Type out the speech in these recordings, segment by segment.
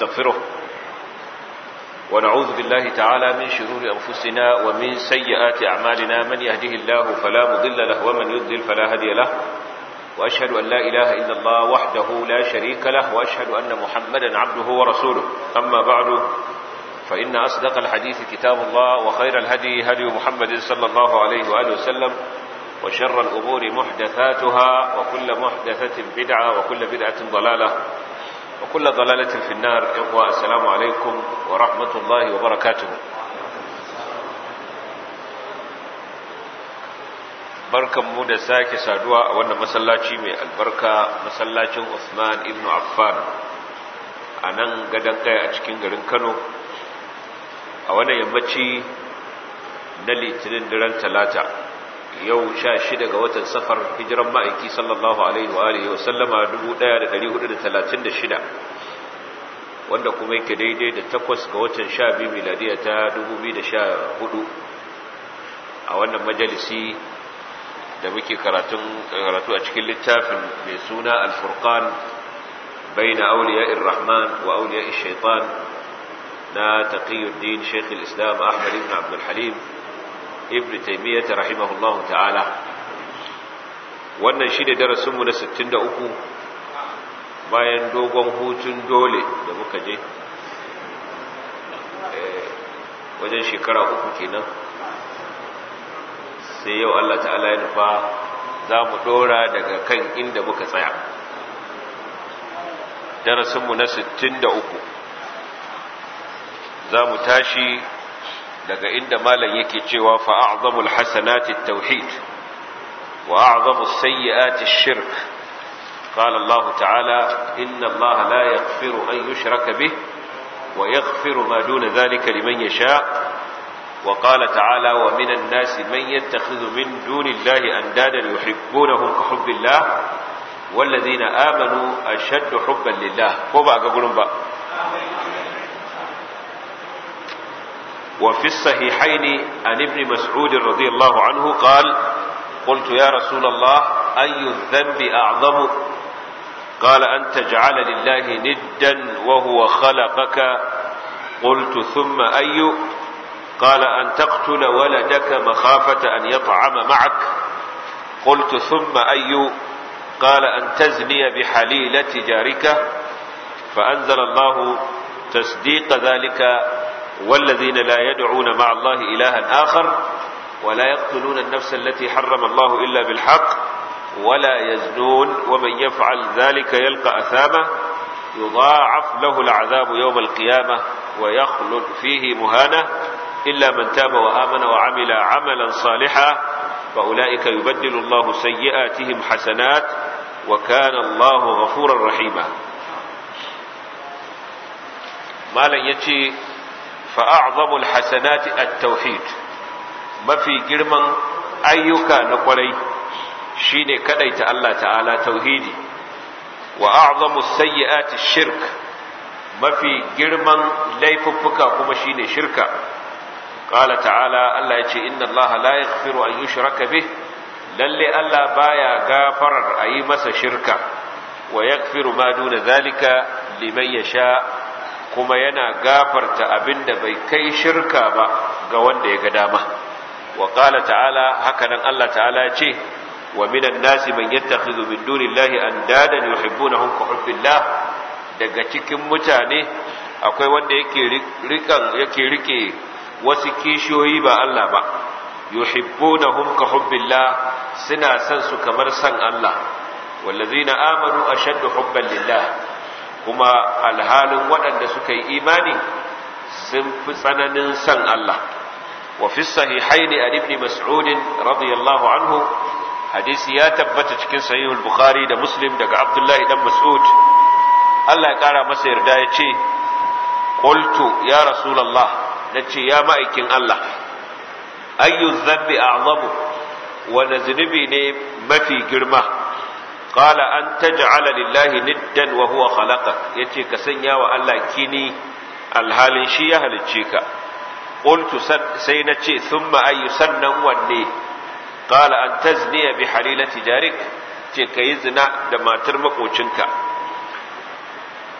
نستغفره ونعوذ بالله تعالى من شرور أنفسنا ومن سيئات أعمالنا من يهده الله فلا مضل له ومن يضلل فلا هدي له وأشهد أن لا إله إلا الله وحده لا شريك له وأشهد أن محمدا عبده ورسوله أما بعد فإن أصدق الحديث كتاب الله وخير الهدي هدي محمد صلى الله عليه وآله وسلم وشر الأمور محدثاتها وكل محدثة بدعة وكل بدعة ضلالة وكل ضلالة في النار إخوة السلام عليكم ورحمة الله وبركاته barkan mu da sake saduwa a wannan masallaci mai albarka masallacin Usman ibn Affan a nan gadon kai a cikin garin Kano a wannan yammaci na litinin daren talata yau sha shida ga watan safar hijiran ma'aiki sallallahu alaihi wa alihi wa sallama 1436 wanda kuma yake daidai da takwas ga watan sha biyu miladiya ta 2014 a wannan majalisi da muke karatu a cikin littafin mai suna alfurqan baina awliya'ir rahman wa awliya'ish shaitan na taqiyuddin shaykh al-islam ahmad ibn abd al-halim ibn taymiyyah rahimahullahu ta'ala wannan shine darasin mu na 63 bayan dogon hutun dole da muka je wajen shekara uku kenan sai yau Allah ta'ala ya nufa za mu dora daga kan inda muka tsaya darasinmu na 63 za mu tashi daga inda malam yake cewa fa'azamul hasanati tauhid wa a'zamus sayyiati shirk قال الله تعالى إن الله لا يغفر أن يشرك به ويغفر ما دون ذلك لمن يشاء وقال تعالى ومن الناس من يتخذ من دون الله أندادا يحبونهم كحب الله والذين آمنوا أشد حبا لله وبا قبلهم بقى وفي الصحيحين عن ابن مسعود رضي الله عنه قال قلت يا رسول الله أي الذنب أعظم قال أن تجعل لله ندا وهو خلقك قلت ثم أي قال أن تقتل ولدك مخافة أن يطعم معك قلت ثم أي قال أن تزني بحليلة جارك فأنزل الله تصديق ذلك والذين لا يدعون مع الله إلها آخر ولا يقتلون النفس التي حرم الله إلا بالحق ولا يزنون ومن يفعل ذلك يلقى أثامه يضاعف له العذاب يوم القيامة ويخلد فيه مهانة إلا من تاب وآمن وعمل عملا صالحا فأولئك يبدل الله سيئاتهم حسنات وكان الله غفورا رحيما ما لن يتي فأعظم الحسنات التوحيد ما في جرما أيك نقري شيني كديت الله تعالى توحيدي وأعظم السيئات الشرك ما في جرما ليففك كما شيني شركا قال تعالى الله يجي إن الله لا يغفر أن يشرك به للي الله بايا غافر أي مس شركا ويغفر ما دون ذلك لمن يشاء kuma yana gafarta abinda bai kai shirka ba ga wanda ya ga dama wa qala ta'ala hakanan Allah ta'ala ya ce wa minan nasi man yattakhidhu min dunillahi andadan yuhibbunahum ka hubbillah daga cikin mutane akwai wanda yake rikan yake rike wasu kishiyoyi ba Allah ba yuhibbunahum ka hubbillah suna san su kamar san Allah wallazina amanu ashaddu hubban lillah kuma alhalin waɗanda suka yi imani sun fi tsananin san Allah wa fi sahihaini an ibn mas'ud radiyallahu anhu hadisi ya tabbata cikin sahihul bukhari da muslim daga abdullahi dan mas'ud Allah ya kara masa yarda ya ce qultu ya rasulullah nace ya ma'aikin Allah ayyu dhanbi a'zamu wa zunubi ne mafi girma qala an taj'ala lillahi niddan wa huwa khalaqak yace ka sanya wa Allah kini alhalin shi ya halicce ka qultu sai nace thumma ayyu sannan wanne qala an tazniya bi halilati jarik ce kai zina da matar makocinka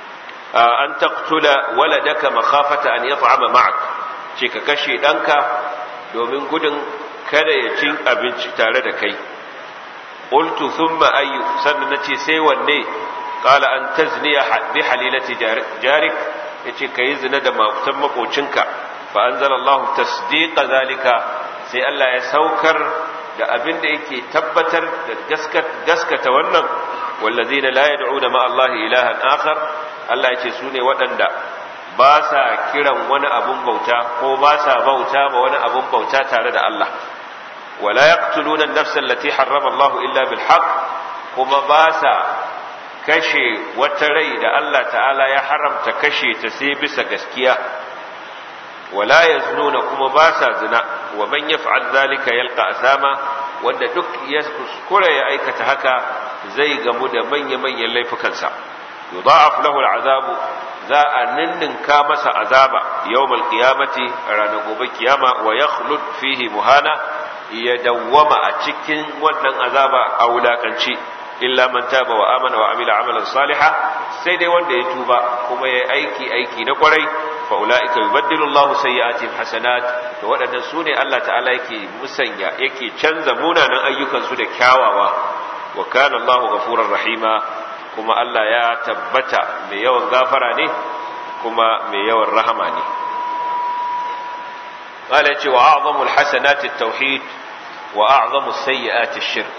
an taqtula waladaka makhafata an yat'ama ma'ak ce ka kashe danka domin gudun kada ya cin abinci tare da kai qultu thumma ayyu sannan nace sai wanne qala an tazniya bi halilati jarik yace kai zina da makutan makocinka fa anzalallahu tasdiqa zalika sai Allah ya saukar da abin da yake tabbatar da gaskata wannan wallazina la yad'una ma Allah ilahan akhar Allah yace su ne waɗanda ba sa kiran wani abun bauta ko ba sa bauta ma wani abun bauta tare da Allah wala yaqtuluna an-nafsa allati harrama Allah illa bil haqq kuma ba sa kashe wata rai da Allah ta'ala ya haramta kashe ta sai bisa gaskiya wala yaznuna kuma ba sa zina wa man yaf'al zalika yalqa asama wanda duk ya kuskure ya aikata haka zai gamu da manya-manyan laifukansa yudha'af lahu al'azabu za a ninninka masa azaba yawmal qiyamati ranar gobe kiyama wa yakhlud fihi muhana ya dawwama a cikin wannan azaba a wulakanci illa man taba wa amana wa amila amalan salihan sai dai wanda ya tuba kuma ya aiki aiki na kwarai fa ulaika yubaddilu Allahu sayyi'atihim hasanat to waɗannan su ne Allah ta'ala yake musanya yake canza munanan ayyukan su da kyawawa wa kana Allahu ghafurur rahima kuma Allah ya tabbata mai yawan gafara ne kuma mai yawan rahama ne قال يتي وأعظم الحسنات التوحيد وأعظم السيئات الشرك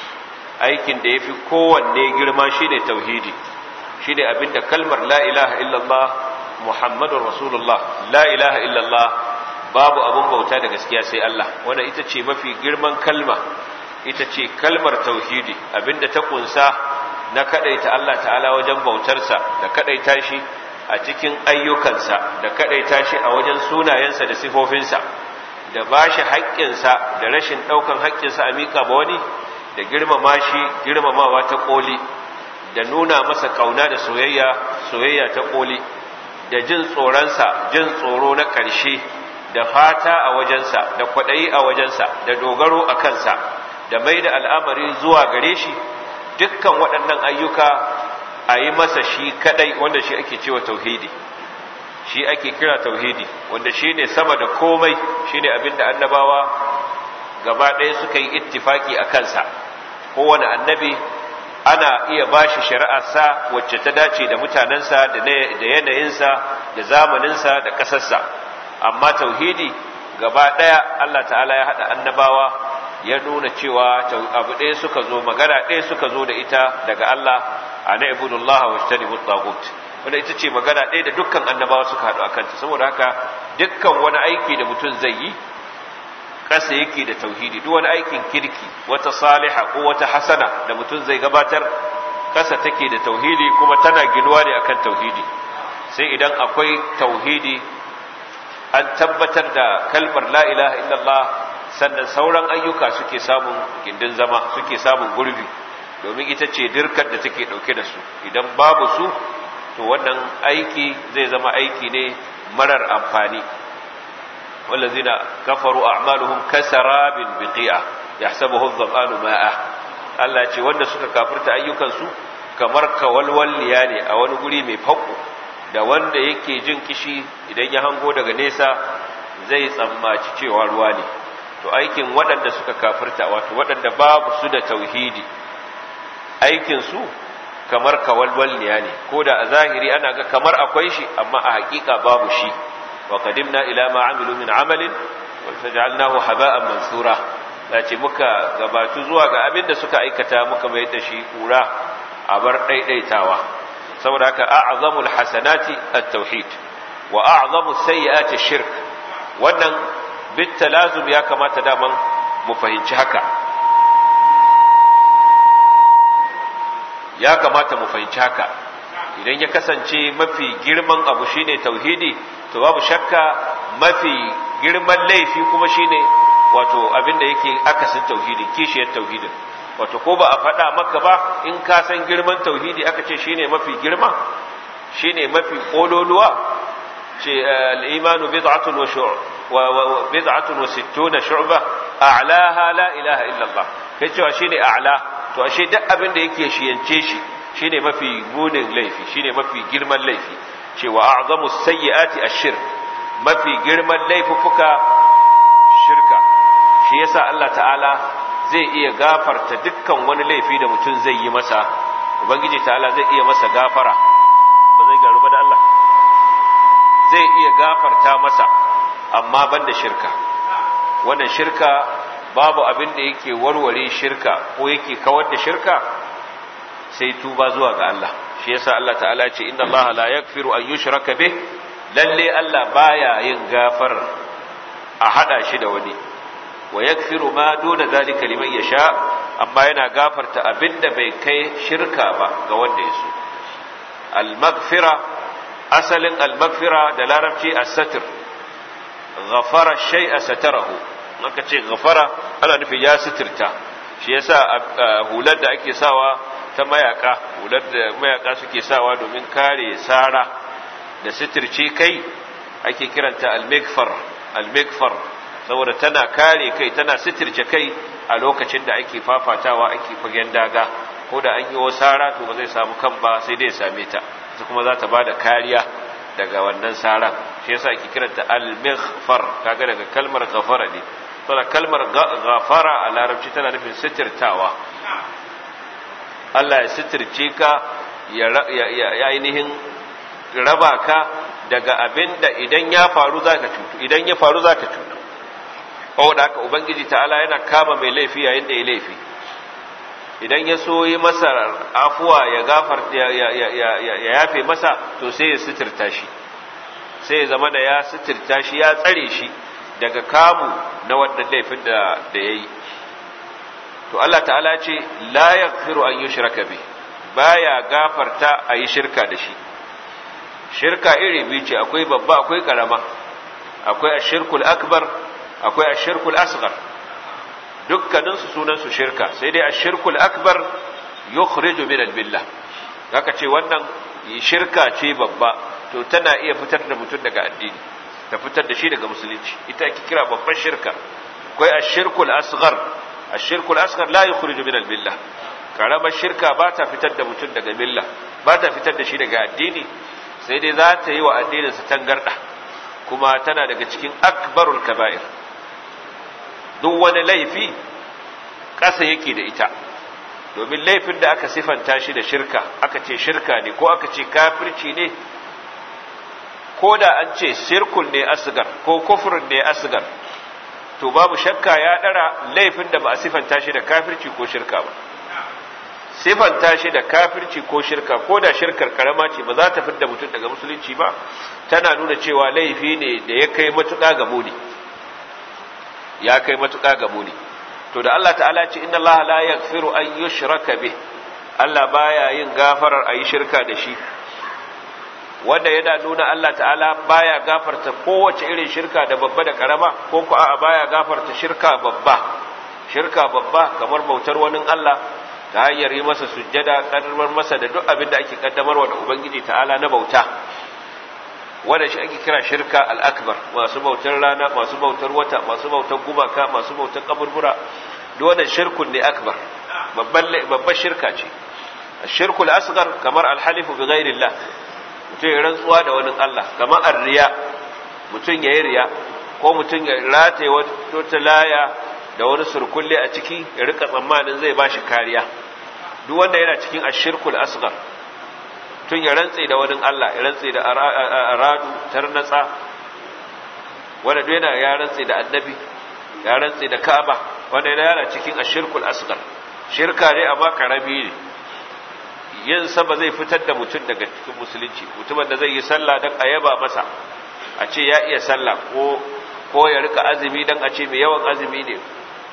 aikin da ya fi kowanne girma shi ne tauhidi shi ne abinda kalmar la ilaha illallah muhammadun rasulullah la ilaha illallah babu abin bauta da gaskiya sai Allah wanda ita ce mafi girman kalma ita ce kalmar tauhidi abinda ta kunsa na kadaita Allah ta'ala wajen bautarsa da kadaita shi a cikin ayyukansa da kadaita shi a wajen sunayensa da sifofinsa da bashi haƙƙinsa da rashin ɗaukan haƙƙinsa a miƙa ba wani da girmama shi girmamawa ta koli da nuna masa kauna da soyayya soyayya ta koli da jin tsoronsa jin tsoro na ƙarshe da fata a wajensa da kwaɗayi a wajensa da dogaro a kansa da mai da al'amari zuwa gare shi dukkan waɗannan ayyuka a yi masa shi kaɗai wanda shi ake cewa tauhidi shi ake kira tauhidi wanda shi ne sama da komai shi ne abinda annabawa gaba ɗaya suka yi ittifaki a kansa kowane annabi ana iya ba shi shari'arsa wacce ta dace da mutanensa da yanayinsa da zamaninsa da ƙasarsa amma tauhidi gaba ɗaya Allah ta'ala ya haɗa annabawa ya nuna cewa abu ɗaya suka zo magana ɗaya suka zo da ita daga Allah a na ibudullah wa shi tagut wanda ita ce magana ɗaya da dukkan annabawa suka haɗu a kanta saboda haka dukkan wani aiki da mutum zai yi ƙasa yake da tauhidi duk wani aikin kirki wata saliha ko wata hasana da mutum zai gabatar ƙasa take da tauhidi kuma tana ginuwa ne akan tauhidi sai idan akwai tauhidi an tabbatar da kalmar la ilaha illallah sannan sauran ayyuka suke samun gindin zama suke samun gurbi domin ita ce dirkar da take dauke da su idan babu su to wannan aiki zai zama aiki ne marar amfani والذين كفروا أعمالهم كسراب بقيعة يحسبه الظمآن ماء Allah ce wanda suka kafirta ayyukansu kamar kawalwalliya ne a wani guri mai faƙo da wanda yake jin kishi idan ya hango daga nesa zai tsammaci cewa ruwa ne to aikin waɗanda suka kafirta wato waɗanda babu su da tauhidi aikinsu kamar kawalwalliya ne ko da a zahiri ana ga kamar akwai shi amma a haƙiƙa babu shi وقدمنا إلى ما عملوا من عمل وجعلناه هباء منثورا lace muka gabatu zuwa ga abin da suka aikata muka mai da shi kura a bar daidaitawa saboda haka a'zamul hasanati at-tauhid wa a'zamu sayyiati shirk wannan bit talazum ya kamata daman mu fahimci haka ya kamata mu fahimci haka idan ya kasance mafi girman abu shine tauhidi to babu shakka mafi girman laifi kuma shine wato abinda yake akasin tauhidi kishiyar tauhidin wato ko ba a faɗa maka ba in ka san girman tauhidi aka ce shine mafi girma shine mafi kololuwa ce al-imanu bid'atun wa shu'b wa bid'atun wa sittuna shu'ba a'laha la ilaha illa Allah kai cewa shine a'la to ashe duk abin da yake shiyance shi shine mafi munin laifi shine mafi girman laifi cewa a'zamu sayyiati ash-shirk mafi girman laifuka shirka shi yasa Allah ta'ala zai iya gafarta dukkan wani laifi da mutum zai yi masa ubangiji ta'ala zai iya masa gafara ba zai garu ba da Allah zai iya gafarta masa amma banda shirka wannan shirka babu abin da yake warware shirka ko yake kawar da shirka sai tuba zuwa ga Allah shi yasa Allah ta'ala ya ce inna Allah la yaghfiru an yushraka bih lalle Allah baya yin gafar a hada shi da wani wa yaghfiru ma duna zalika liman yasha amma yana gafarta abinda bai kai shirka ba ga wanda ya so al-maghfira asalin al-maghfira da larabci as-satr ghafara shay'a satarahu maka ce ghafara ana nufin ya suturta shi yasa hular da ake sawa ta mayaka hular da mayaka suke sawa domin kare sara da suturce kai ake kiranta al-maghfar al-maghfar saboda tana kare kai tana suturce kai a lokacin da ake fafatawa ake fagen daga ko da an yi wa sara to ba zai samu kan ba sai dai same ta ita kuma za ta ba da kariya daga wannan saran shi yasa ake kiranta al-maghfar kaga daga kalmar ghafara ne saboda kalmar ghafara a larabci tana nufin sitirtawa Allah ya sitirce ka ya ainihin raba ka daga abin da idan ya faru za ka cutu idan ya faru za ka cutu da haka ubangiji ta'ala yana kama mai laifi yayin da ya laifi idan ya so yi masa afuwa ya gafar ya yafe masa to sai ya sitirta shi sai ya zama da ya sitirta shi ya tsare shi daga kamu na wannan laifin da ya yi to Allah ta'ala ce la yaghfiru an yushraka bi baya gafarta a yi shirka da shi shirka iri biyu ce akwai babba akwai karama akwai ashirkul akbar akwai ashirkul asghar dukkanin su sunan su shirka sai dai ashirkul akbar yukhriju min al-billah haka ce wannan shirka ce babba to tana iya fitar da mutum daga addini ta fitar da shi daga musulunci ita ake kira babban shirka akwai ashirkul asghar ashirkul asghar la yukhriju min al-billah karamar shirka ba ta fitar da mutum daga milla ba ta fitar da shi daga addini sai dai za ta yi wa addininsa tangarda kuma tana daga cikin akbarul kaba'ir duk wani laifi ƙasa yake da ita domin laifin da aka sifanta shi da shirka aka ce shirka ne ko aka ce kafirci ne ko da an ce shirkul ne asgar ko kufurin ne asgar to babu shakka ya ɗara laifin da ba a sifanta shi da kafirci ko shirka ba sifanta shi da kafirci ko shirka ko da shirkar karama ce ba za ta fidda mutum daga musulunci ba tana nuna cewa laifi ne da ya kai matuƙa ga muni ya kai matuƙa ga muni to da Allah ta'ala ce inna Allah la yaghfiru an yushraka bih Allah baya yin gafarar ayi shirka da shi wanda yana nuna Allah ta'ala baya gafarta kowace irin shirka da babba da karama ko ko a'a baya gafarta shirka babba shirka babba kamar bautar wani Allah ta hanyar yi masa sujjada kaddamar masa da duk abin da ake kaddamarwa da ubangiji ta'ala na bauta wanda shi ake kira shirka al-akbar masu bautar rana masu bautar wata masu bautar gumaka masu bautar kaburbura duk wannan shirkun ne akbar babban babban shirka ce shirkul asghar kamar al-halifu bi ghairillah mutum ya rantsuwa da wani Allah kamar ar-riya mutum ya yi riya ko mutum ya rataye wata laya da wani surkulle a ciki ya rika tsammanin zai ba shi kariya duk wanda yana cikin ashirkul asghar tun ya rantse da wani Allah ya rantse da aradu tarnatsa wanda duk yana ya rantse da annabi ya rantse da Ka'aba wanda yana cikin ashirkul asghar shirka ne amma karami ne yin sa ba zai fitar da mutum daga cikin musulunci mutumin da zai yi sallah dan ayaba masa a ce ya iya sallah ko ko ya rika azumi dan a ce mai yawan azumi ne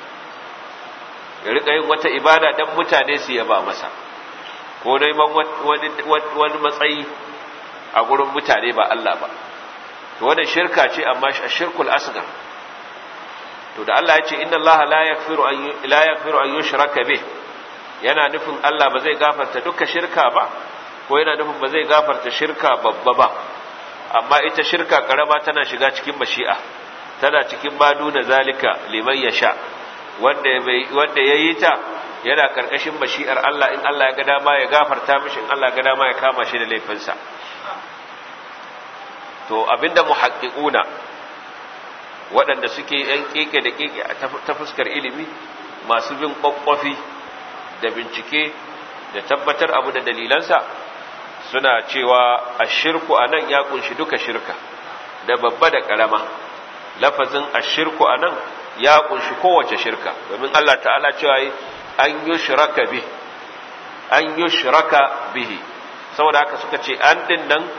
ya rika yin wata ibada dan mutane su yaba masa ko neman wani matsayi a gurin mutane ba Allah ba to wannan shirka ce amma shirkul asghar to da Allah ya ce inna Allah la yaghfiru an la yaghfiru an yushraka bih yana nufin Allah ba zai gafarta duka shirka ba ko yana nufin ba zai gafarta shirka babba ba amma ita shirka karama tana shiga cikin mashi'a tana cikin maduna zalika liman yasha wanda wanda yayi ta yana karkashin mashi'ar Allah in Allah ya ga dama ya gafarta mishi in Allah ya ga dama ya kama shi da laifinsa to abinda muhaqqiquna waɗanda suke yan keke da keke ta fuskar ilimi masu bin kwakwafi da bincike da tabbatar abu da dalilansa suna cewa ashirku anan ya kunshi duka shirka da babba da karama lafazin ashirku anan ya kunshi kowace shirka domin Allah ta'ala cewa an yushraka bi an yushraka bihi saboda haka suka ce an din nan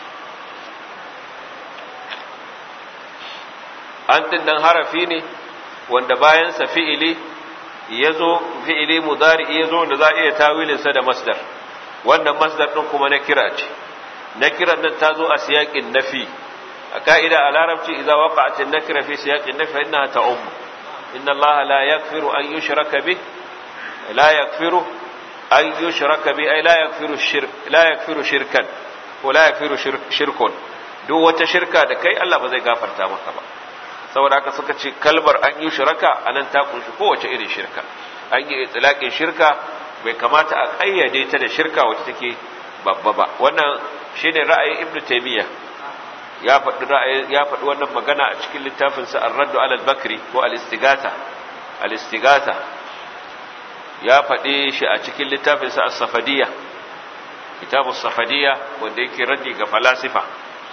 an din nan harafi ne wanda bayan sa fi'ili yazo fi'ili mudari yazo wanda za a iya tawilin sa da masdar wannan masdar din kuma na kira ce na kiran nan ta zo a siyaƙin nafi a ka'ida a larabci idza waqa'at an-nakira fi siyaqin nafi innaha ta'um inna allaha la yaghfiru an yushraka bih la yaghfiru an yushraka bih ay la yaghfiru shirk la yaghfiru shirkan ko la yaghfiru shirkun duk wata shirka da kai Allah ba zai gafarta maka ba saboda haka suka ce kalmar an yi shirka anan ta kunshi kowace irin shirka an yi itlaqin shirka bai kamata a kayyade ta da shirka wacce take babba ba wannan shine ra'ayin ibnu taymiya ya faɗi ra'ayi ya faɗi wannan magana a cikin littafin sa ar-radd ala al-bakri ko al-istighatha al-istighatha ya faɗi shi a cikin littafin sa as-safadiyya kitabus safadiyya wanda yake raddi ga falasifa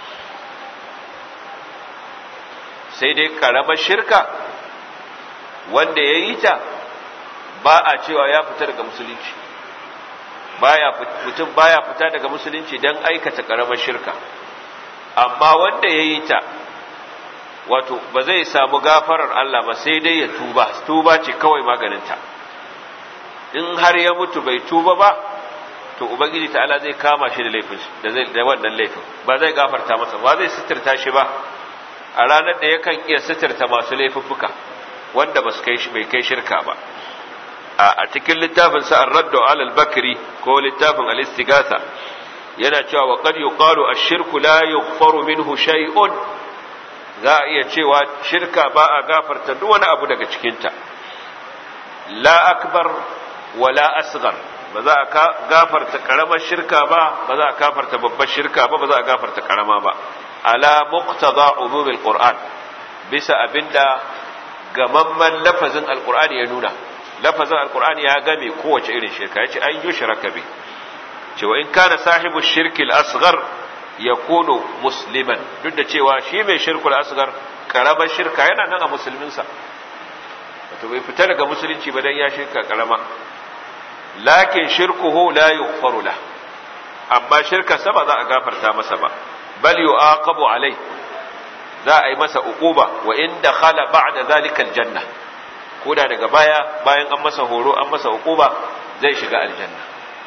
sai dai karamar shirka wanda ya yi ta ba a cewa ya fita daga musulunci baya mutum baya fita daga musulunci don aikata karamar shirka amma wanda ya yi ta wato ba zai samu gafarar Allah ba sai dai ya tuba tuba ce kawai maganinta in har ya mutu bai tuba ba to ubangiji ta'ala zai kama shi da laifin da zai da wannan laifin ba zai gafarta masa ba zai sitirta shi ba a ranar da yakan iya sitirta masu laifuffuka wanda ba su kai bai kai shirka ba a cikin littafin sa ar-radd ala al-bakri ko littafin al-istighatha yana cewa wa qad yuqalu ash-shirku la yughfaru minhu shay'un za a iya cewa shirka ba a gafarta duk wani abu daga cikin ta la akbar wala asghar ba za a gafarta karamar shirka ba ba za a gafarta babbar shirka ba ba za a gafarta karama ba ala muqtada umumil qur'an bisa abinda gamamman lafazin alqur'ani ya nuna lafazin alqur'ani ya game kowace irin shirka yace an yushraka bi cewa in kana sahibu shirki al-asghar yakunu musliman duk da cewa shi mai shirkul asghar karamar shirka yana nan a musulmin sa wato bai fita daga musulunci ba dan ya shirka karama lakin shirkuhu la yughfaru la amma shirka sa ba za a gafarta masa ba bal yu'aqabu alai za a yi masa uquba wa in dakhala ba'da zalika aljanna koda daga baya bayan an masa horo an masa uquba zai shiga aljanna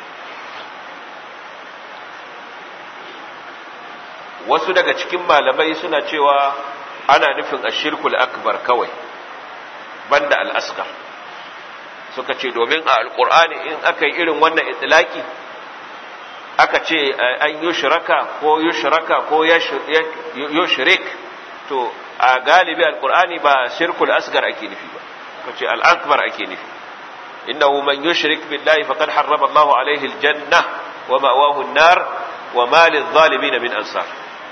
wasu daga cikin malamai suna cewa ana nufin ashirkul akbar kawai banda al-asghar suka ce domin a alqur'ani in aka yi irin wannan itlaki aka ce an yi shiraka ko yi shiraka ko yushrik to a galibi alkur'ani ba shirkul asgar ake nufi ba ko ce al'akbar ake nufi innahu man yushrik billahi faqad harrama Allahu alaihi aljanna wa ma'wahu an-nar wa ma lidh-dhalimin min ansar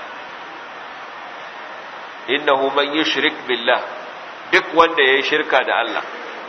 innahu man yushrik billah duk wanda yayi shirka da Allah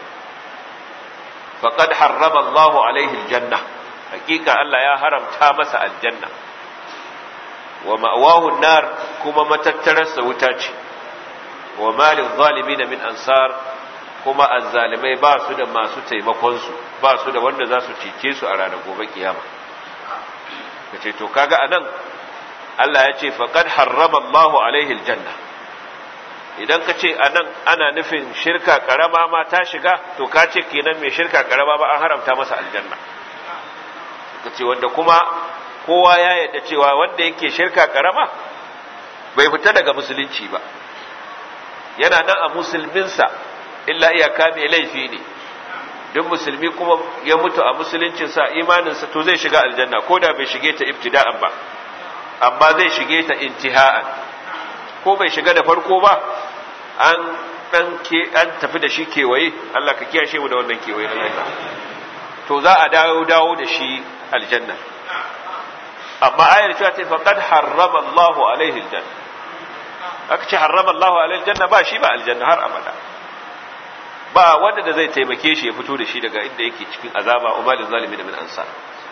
faqad harrama Allahu alaihi aljanna hakika Allah ya haramta masa aljanna wa ma'awahu nar kuma matattararsa wuta ce wa malin zalimin min ansar kuma azzalimai ba su da masu taimakon su ba su da wanda za su cece su a ranar gobe kiyama kace to kaga anan Allah ya ce faqad harrama Allahu alaihi aljanna idan ka ce anan ana nufin shirka karama ma ta shiga to ka ce kenan mai shirka karama ba an haramta masa aljanna ka ce wanda kuma kowa ya yadda cewa wanda yake shirka karama bai fita daga musulunci ba yana nan a musulminsa illa iyaka mai laifi ne duk musulmi kuma ya mutu a musuluncinsa imaninsa to zai shiga aljanna ko da bai shige ta ibtida'an ba amma zai shige ta intiha'an ko bai shiga da farko ba an dan ke an tafi da shi kewaye Allah ka kiyashe mu da wannan kewaye na lafiya to za a dawo dawo da shi aljanna amma ayar cewa ta faqad harrama Allahu alaihi aljanna aka ce harrama Allahu alaihi aljanna ba shi ba aljanna har abada ba wanda da zai taimake shi ya fito da shi daga inda yake cikin azaba umalin zalimi da min ansar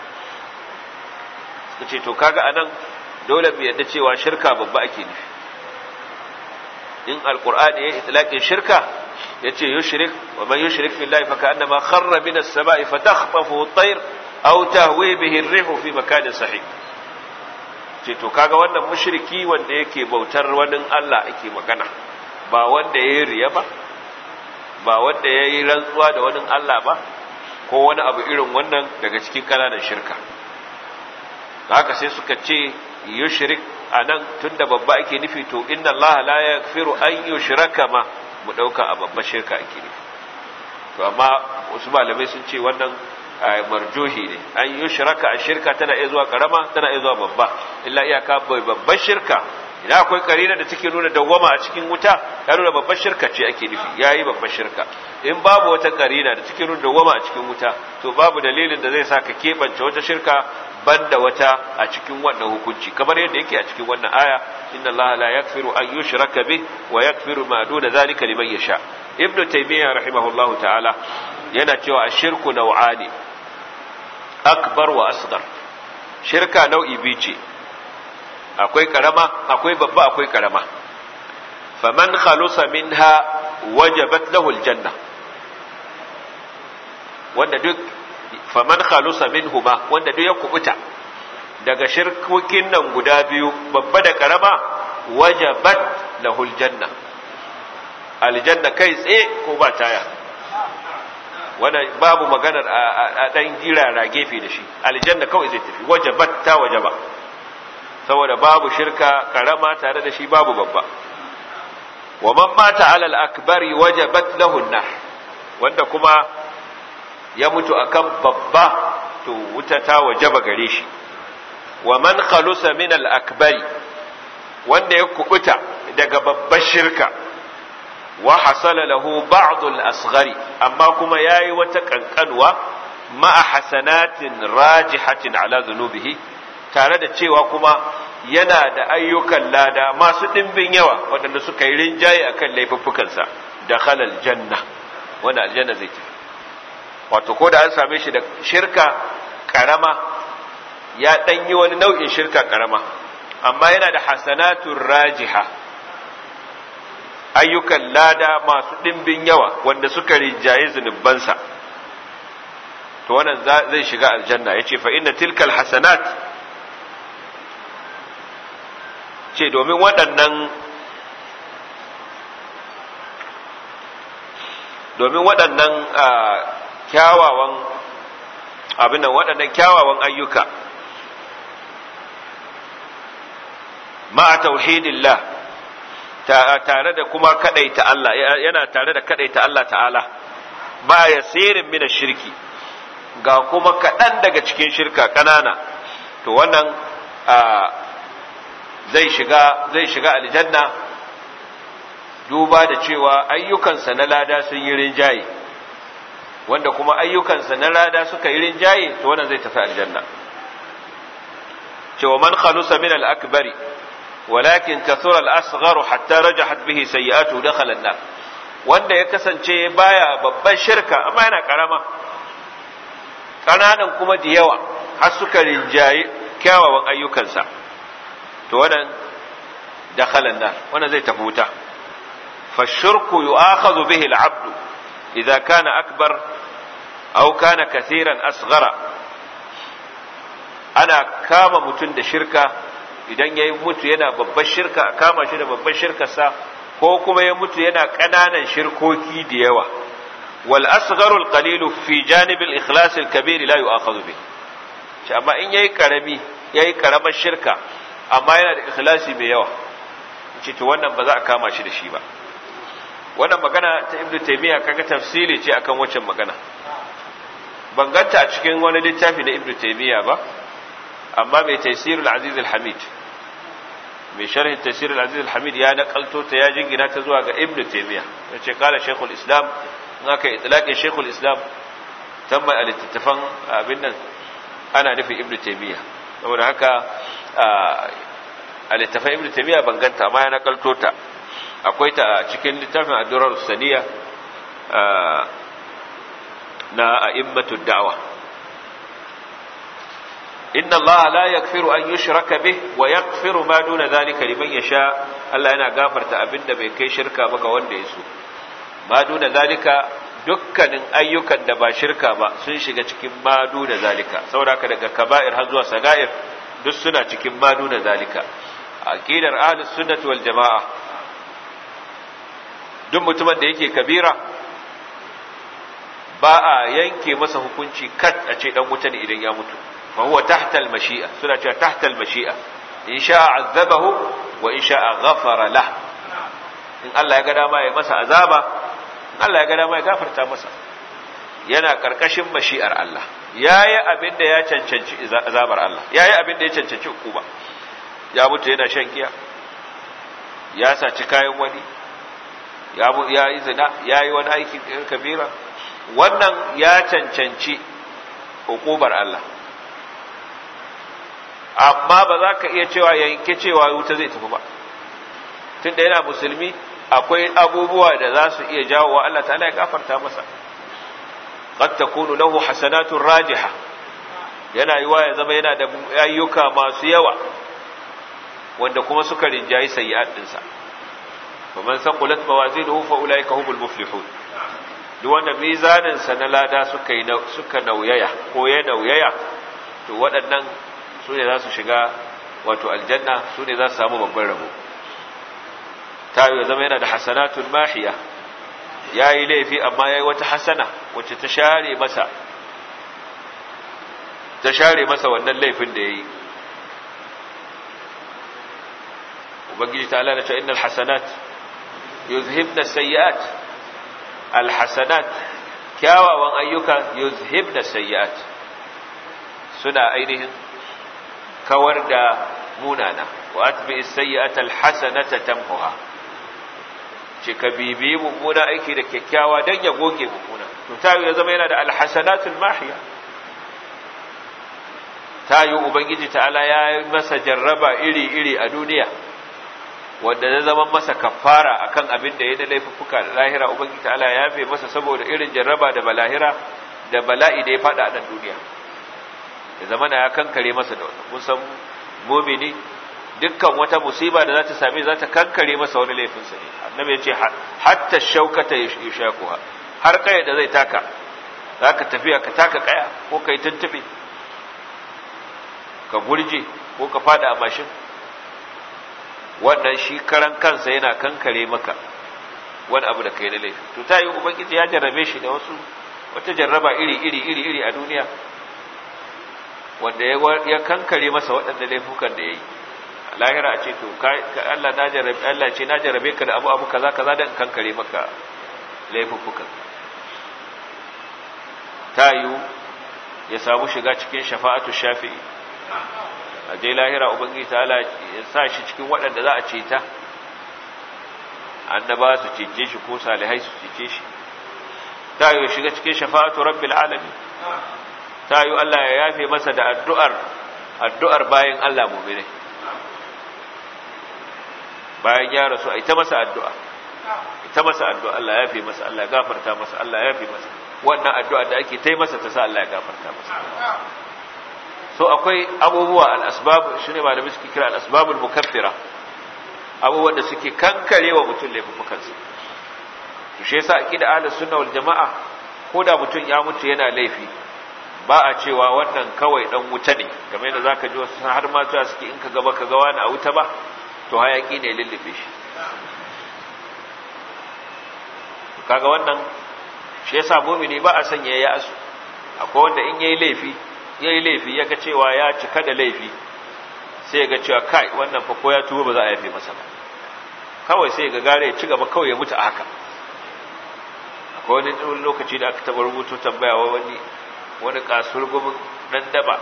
ce to kaga anan dole mu yadda cewa shirka babba ake nufi in alqur'ani ya itlaqin shirka yace yushrik wa man yushrik billahi fa ka'annama kharra min as-sama'i fatakhtafu at-tayr aw tahwi bihi ar-rihu fi makanin sahih ce to kaga wannan mushriki wanda yake bautar wani Allah ake magana ba wanda yayi riya ba ba wanda yayi rantsuwa da wani Allah ba ko wani abu irin wannan daga cikin kananan shirka haka sai suka ce yushrik anan tunda babba ake nufi to inna Allah la yaghfiru an yushraka ma mu dauka a babbar shirka ake nufi to amma wasu malamai sun ce wannan marjuhi ne an yushraka a shirka tana iya zuwa karama tana iya zuwa babba illa iyaka bai babbar shirka idan akwai karina da take nuna dawwama a cikin wuta ya nuna babbar shirka ce ake nufi yayi babbar shirka in babu wata karina da take nuna dawwama a cikin wuta to babu dalilin da zai sa ka kebance wata shirka banda wata a cikin wannan hukunci kamar yadda yake a cikin wannan aya inna allaha la yaghfiru an yushraka bih wa yaghfiru ma duna zalika liman yasha ibnu taymiyyah rahimahullahu ta'ala yana cewa ashirku nau'ani akbar wa asghar shirka nau'i biyu ce akwai karama akwai babba akwai karama faman khalusa minha wajabat lahu aljanna wanda duk faman khalusa minhuma wanda duk ya kubuta daga shirkokin nan guda biyu babba da karama wajabat lahu aljanna aljanna kai tsaye ko ba taya wanda babu maganar a dan girara gefe da shi aljanna kawai zai tafi wajabat ta wajaba saboda babu shirka karama tare da shi babu babba wa man mata ala al-akbari wajabat lahu an wanda kuma ya mutu akan babba to wuta ta wajaba gare shi wa man khalusa min al-akbari wanda ya kubuta daga babbar shirka wa hasala lahu ba'd al-asghari amma kuma yayi wata kankanwa ma'a hasanatin rajihatin ala dhunubihi tare da cewa kuma yana da ayyukan lada masu dimbin yawa waɗanda suka yi rinjaye akan laifuffukansa da khalal janna wanda aljanna zai tafi wato ko da an same shi da shirka karama ya dan yi wani nau'in shirka karama amma yana da hasanatun rajiha ayyukan lada masu ɗimbin yawa wanda suka rinjaye zunubansa to wannan zai shiga aljanna ya ce fa inna tilkal hasanat ce domin waɗannan domin waɗannan kyawawan abin nan waɗannan kyawawan ayyuka ma'a tauhidillah tare da kuma kadaita Allah yana tare da kadaita Allah ta'ala ba yasirin min shirki ga kuma kadan daga cikin shirka kanana to wannan zai shiga zai shiga aljanna duba da cewa ayyukansa na lada sun yi rinjaye wanda kuma ayyukansa na lada suka yi rinjaye to wannan zai tafi aljanna cewa man khalusa min al-akbari ولكن كثر الأصغر حتى رجحت به سيئاته دخل النار wanda ya kasance baya babban shirka amma yana karama ƙananan kuma da yawa har suka rinjaye kyawawan ayyukansa to wannan dakhalan nar wannan zai tafi wuta fa shirku yu'akhadhu bihi al-'abd idza kana akbar aw kana kathiran asghara ana kama mutun da shirka idan ya mutu yana babbar shirka a kama shi da babbar shirkarsa ko kuma ya mutu yana ƙananan shirkoki da yawa wal asgharu al qalilu fi janib al ikhlas al kabir la yu'akhadhu bi shi amma in yayi karami yayi karamar shirka amma yana da ikhlasi mai yawa ce to wannan ba za a kama shi da shi ba wannan magana ta ibnu taymiya kaga tafsiri ce akan waccan magana ban ganta a cikin wani littafi na ibnu taymiya ba amma mai tafsirul aziz al-hamid mai sharhin tafsirul aziz al-hamid ya nakalto ta ya jingina ta zuwa ga ibnu taymiya yace kala shaykhul islam in aka itlaqin shaykhul islam musamman a littattafan abin nan ana nufin ibnu taymiya saboda haka a littattafan ibnu taymiya ban ganta amma ya nakalto ta akwai ta cikin littafin addurar saniya na a'immatu da'wa inna allaha la yaghfiru an yushraka bih wa yaghfiru ma duna dhalika liman yasha Allah yana gafarta abinda bai kai shirka ba ga wanda ya so ma duna zalika dukkanin ayyukan da ba shirka ba sun shiga cikin ma duna zalika saboda daga kaba'ir har zuwa saga'ir duk suna cikin ma duna zalika aqidar ahlus sunnati wal jamaa duk mutumin da yake kabira ba a yanke masa hukunci kat a ce dan wuta ne idan ya mutu fa huwa tahta al mashi'a suna cewa tahta al mashi'a in sha'a azabahu wa in sha'a ghafara lah in Allah ya ga dama ya masa azaba in Allah ya ga dama ya gafarta masa yana karkashin mashi'ar Allah yayi abin da ya cancanci azabar Allah yayi abin da ya cancanci hukuma ya mutu yana shan giya ya saci kayan wani ya ya yi zina ya yi wani aiki kabira wannan ya cancanci hukumar Allah amma ba za ka iya cewa yanke cewa wuta zai tafi ba tun da yana musulmi akwai abubuwa da za su iya jawo wa Allah ta'ala ya gafarta masa qad takunu lahu hasanatun rajiha yana yiwa ya zama yana da ayyuka masu yawa wanda kuma suka rinjayi sayyi'at dinsa faman saqulat mawazinuhu fa ulaika humul muflihun duk wanda mizanin sa na lada suka yi suka nauyaya ko ya nauyaya to waɗannan su ne za su shiga wato aljanna su ne za su samu babban rabo ta yi zama yana da hasanatun mahiya ya yi laifi amma ya yi wata hasana wacce ta share masa ta share masa wannan laifin da ya yi ubangiji ta ala da cewa innal hasanat yuzhibna sayyi'at alhasanat kyawawan ayyuka yuzhibna sayyi'at suna ainihin kawar da munana wa atbi as-sayyi'ata al-hasanata tamhuha ce ka bibi mummuna aiki da kyakkyawa dan ya goge mummuna to tayi ya zama yana da al-hasanatul mahiya tayi ubangiji ta'ala ya yi masa jarraba iri iri a duniya wanda ya zama masa kafara akan abin da ya da laifuka lahira ubangiji ta'ala ya yafe masa saboda irin jarraba da balahira da bala'i da ya fada a nan duniya ya zama na ya kankare masa da wannan kun san mumini dukkan wata musiba da za ta same za ta kankare masa wani laifinsa ne annabi ya ce hatta shaukata yushakuha har kaya da zai taka za ka tafiya ka taka kaya ko ka yi tuntube ka gurje ko ka fada a mashin wannan shi karan kansa yana kankare maka wani abu da kai na laifi to ta yi ubangiji ya jarrabe shi da wasu wata jarraba iri iri iri iri a duniya wanda ya kankare masa waɗanda laifukan da ya yi lahira a ce to Allah na jarabe Allah ce na jarabe ka da abu abu kaza kaza dan kankare maka laifukan ta yi ya samu shiga cikin shafa'atu shafi'i a je lahira ubangiji ta Allah ya sa shi cikin waɗanda za a ce ta annaba su cece shi ko salihai su cece shi ta yi shiga cikin shafa'atu rabbil alamin ta yi Allah ya yafe masa da addu'ar addu'ar bayan Allah mu'minai bayan ya rasu a ita masa addu'a ita masa addu'a Allah ya yafe masa Allah ya gafarta masa Allah ya yafe masa wannan addu'a da ake tai masa ta sa Allah ya gafarta masa so akwai abubuwa al-asbab shine malami suke kira al-asbabul mukaffira abubuwan da suke kankarewa mutum laifukansa to shi yasa aqida ahlus sunna wal jamaa ko da mutum ya mutu yana laifi ba a cewa wannan kawai dan wuta ne kamar yadda zaka ji wasu har ma cewa suke in ka gaba ka ga wani a wuta ba to hayaki ne lullube shi kaga wannan shi yasa mu'mini ba a sanya ya asu akwai wanda in yayi laifi yayi laifi yaga cewa ya cika da laifi sai ya ga cewa kai wannan fa ko ya tuba ba za a yafe masa ba kawai sai ga gare ya ci gaba kawai ya mutu a haka akwai wani lokaci da aka taɓa rubuto tambaya wa wani wani kasur gumin dan daba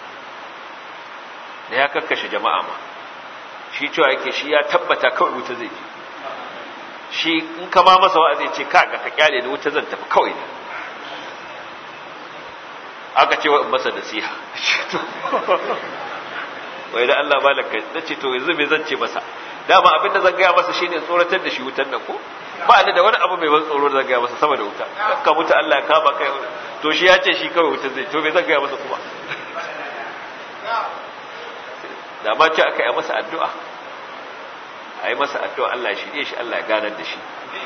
da ya kakkashe jama'a ma shi cewa yake shi ya tabbata kawai wuta zai je shi in ka ma masa wa'azi ce ka ga ka kyale da wuta zan tafi kawai ne aka ce wa in masa nasiha wai da Allah malaka na ce to yanzu me zan ce masa dama abinda zan gaya masa shine tsoratar da shi wutan nan ko ba ni da wani abu mai ban tsoro da zan gaya masa sama da wuta ka mutu Allah ya kama kai to shi ya ce shi kawai wuta zai to me zan gaya masa kuma da ma ce aka yi masa addu'a a yi masa addu'a Allah ya shirye shi Allah ya ganar da shi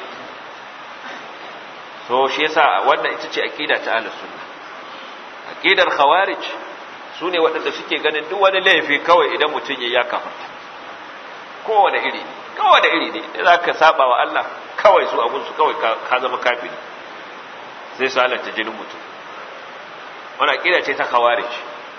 so shi yasa wannan ita ce aqida ta ahlus sunna aqidar khawarij sune waɗanda suke ganin duk wani laifi kawai idan mutum ya kafarta kowane iri ne kowane iri ne za ka saba wa Allah kawai su abun su kawai ka zama kafiri sai su halatta jinin mutum wannan aqida ce ta khawarij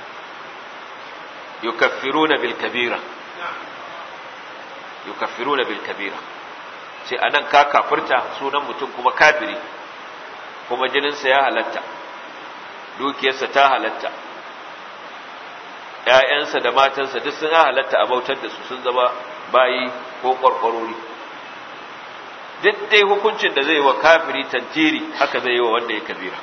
yukaffiruna bil kabira yukaffiruna bil kabira sai anan ka kafirta sunan mutum kuma kafiri kuma jininsa ya halatta dukiyarsa ta halatta ‘ya'yansa da matansa duk sun halatta a bautar da su sun zama bayi ko ƙwarƙwarori duk dai hukuncin da zai wa kafiri tantiri haka zai yi wa wanda ya kabira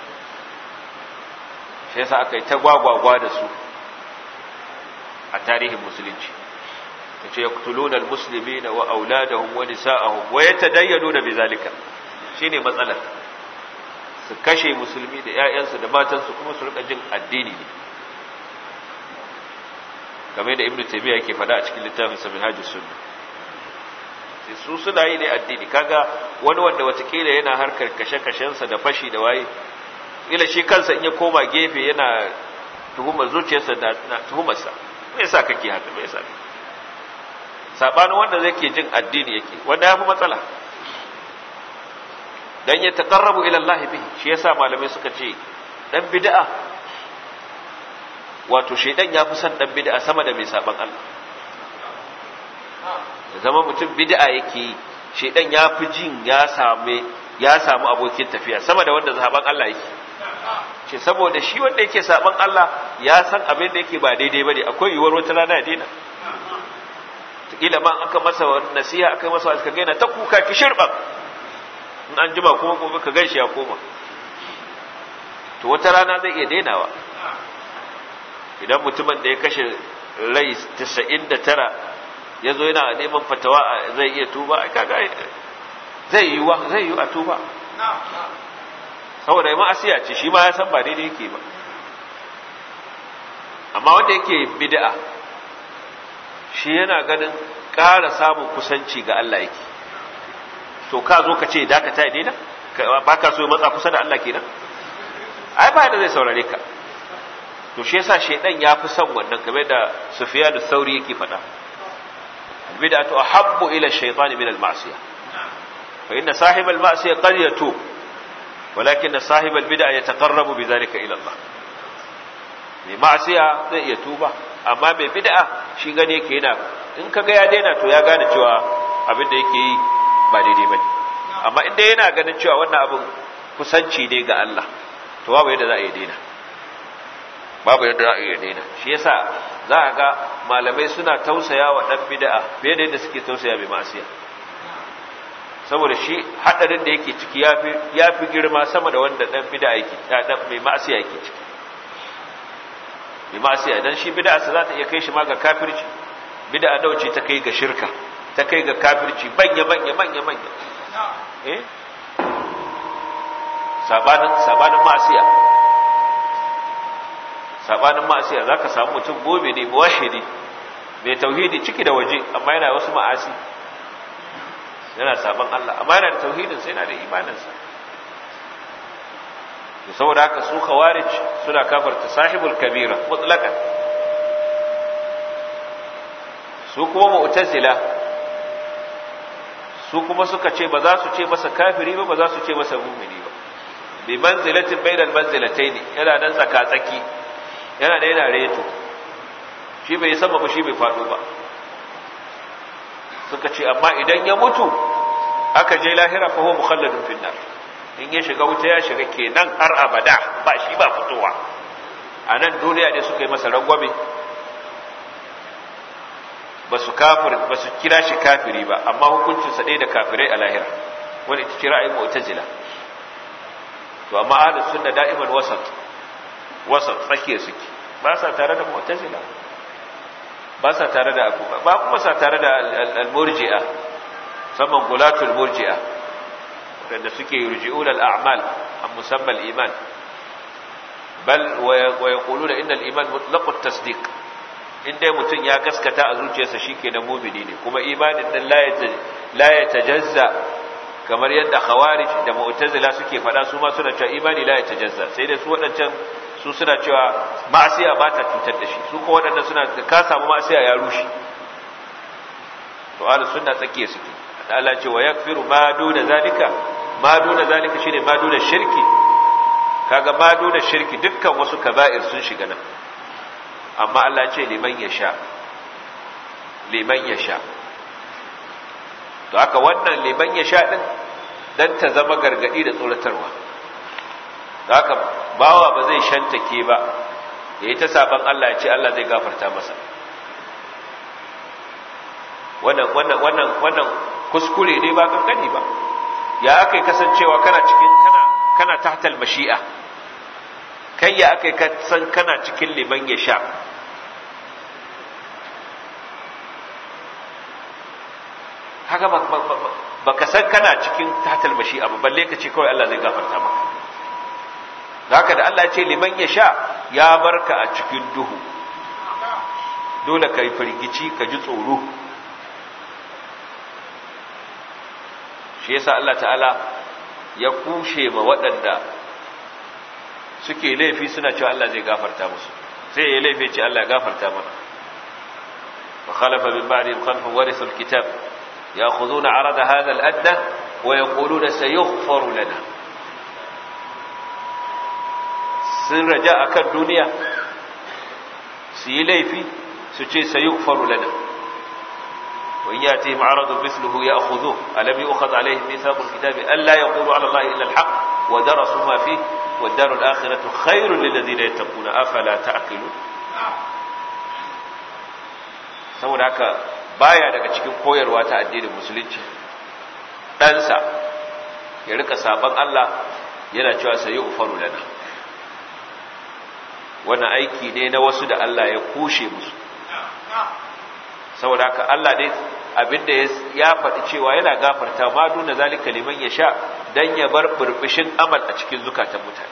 shi yasa aka yi ta gwagwagwa da su a tarihin musulunci ta ce ya kutulunar musulmi na wa auladahun wani sa'ahun wa ya ta dayyano da bizalika shi ne matsalar su kashe musulmi da ‘ya'yansu da matansu kuma su rika jin addini ne game da ibn tabiya yake fada a cikin littafin sa minhajus sunna sai su suna yi ne addini kaga wani wanda watakila yana harkar kashe-kashensa da fashi da waye ila shi kansa in ya koma gefe yana tuhumar zuciyarsa da tuhumarsa me yasa kake haka me yasa sabanin wanda zai ke jin addini yake wanda ya fi matsala dan ya taqarrabu ila Allah bihi shi yasa malamai suka ce dan bid'a wato shedan ya fi son dan bid'a sama da mai saban Allah da zama mutum bid'a yake yi shedan ya fi jin ya same ya samu abokin tafiya sama da wanda saban Allah yake ce saboda shi wanda yake saban Allah ya san abin da yake ba daidai bane akwai yiwuwar wata rana ya daina kila ma aka masa nasiha aka masa aka gaina ta kuka ki shirba in an jima kuma gobe ka gaishe ya koma to wata rana zai iya dainawa idan mutumin da ya kashe rai 99 ya zo yana neman fatawa zai iya tuba ai kaga zai yi wa zai yi a tuba saboda ma asiya ce shi ma ya san ba daidai yake ba amma wanda yake bid'a shi yana ganin ƙara samun kusanci ga Allah yake to ka zo ka ce dakata ya daina ba ka so ya matsa kusa da Allah kenan ai ba da zai saurare ka to shi yasa shedan ya fi son wannan kamar da Sufyan al-Thawri yake faɗa bid'atu ahabbu ila ash-shaytan min al-ma'siyah fa inna sahib al-ma'siyah qad yatub walakin sahib al-bid'ah yataqarrabu bidhalika ila Allah mai ma'siya zai iya tuba amma mai bid'a shi gane yake yana in kaga ya daina to ya gane cewa abin da yake yi ba daidai bane amma inda yana ganin cewa wannan abin kusanci ne ga Allah to babu yadda za a yi daina babu yadda za a yi daina shi yasa za a ga malamai suna tausaya wa dan bid'a fiye da yadda suke tausaya mai masiya saboda shi hadarin da yake ciki yafi yafi girma sama da wanda dan bid'a yake dan mai masiya yake ciki mai masiya dan shi bid'a sa za ta iya kai shi ma ga kafirci bid'a dauce ta kai ga shirka ta kai ga kafirci manya manya manya manya eh sabanin sabanin masiya sabanin ma'asiya za ka samu mutum gobe ne muwahidi mai tauhidi ciki da waje amma yana wasu ma'asi yana saban Allah amma yana da tauhidin sai yana da imaninsa to saboda haka su khawarij suna kafarta sahibul kabira mutlaqan su kuma mu'tazila su kuma suka ce ba za su ce masa kafiri ba ba za su ce masa mu'mini ba bi manzilatin bainal manzilatayn yana nan tsaka tsaki yana da yana reto shi bai sama ba shi bai faɗo ba suka ce amma idan ya mutu aka je lahira fa huwa mukhalladun fi nar in ya shiga wuta ya shiga kenan har abada ba shi ba fitowa a nan duniya ne suka yi masa rangwame ba su kafir ba su kira shi kafiri ba amma hukuncin sa ɗaya da kafirai a lahira wani ita ce ra'ayin mu'tazila to amma ahlus sunna da'iman wasat wasa tsakiya suke ba sa tare da mu'tazila ba sa tare da abu ba kuma sa tare da al-murji'a saman gulatul murji'a wanda suke yurji'una al-a'mal an musamma al-iman bal wa yaquluna inna al-iman mutlaq at-tasdiq inda mutun ya gaskata a zuciyarsa shikenan mu'mini ne kuma imanin nan la yatajazza kamar yadda khawarij da mu'tazila suke fada su ma suna cewa imani la yatajazza sai dai su wadancan su suna cewa ma'asiya ba ta cutar da shi su ko wadannan suna ka samu ma'asiya ya rushe to ahlus sunna tsakiye suke Allah ce wa yakfiru ma duna zalika ma duna zalika shine ma duna shirki kaga ma duna shirki dukkan wasu kaba'ir sun shiga nan amma Allah ce liman yasha liman yasha to haka wannan liman yasha din dan ta zama gargadi da tsoratarwa haka bawa ba zai shantake ba yayi ta saban Allah ya ce Allah zai gafarta masa wannan wannan wannan wannan kuskure ne ba kankani ba ya akai kasancewa kana cikin kana kana tahtal mashi'a kai ya akai kasan kana cikin liman ya sha haka ba ka san kana cikin tahtal mashi'a ba balle ka ce kawai Allah zai gafarta maka haka da Allah ya ce liman ya sha ya barka a cikin duhu dole ka yi firgici ka ji tsoro shi yasa Allah ta'ala ya kushe ma waɗanda suke laifi suna cewa Allah zai gafarta musu sai ya laifi ce Allah ya gafarta mana wa khalafa min ba'dihim khalfun warithu alkitab ya'khuduna 'arada hadha al-adna wa yaquluna sayughfaru lana sun raja akan duniya su yi laifi su ce sayughfaru lana وإن يأتيهم عرض مثله يأخذوه ألم يؤخذ عليهم ميثاق الكتاب ألا يقولوا على الله إلا الحق ودرسوا ما فيه والدار الآخرة خير للذين يتقون أفلا تعقلون saboda haka baya daga cikin koyarwa ta addinin musulunci ɗansa ya rika saban Allah yana cewa sai ufaru lana wannan aiki ne na wasu da Allah ya kushe musu saboda haka Allah dai abinda ya faɗi cewa yana gafarta ma duna zalika liman ya sha dan ya bar burbushin amal a cikin zukatan mutane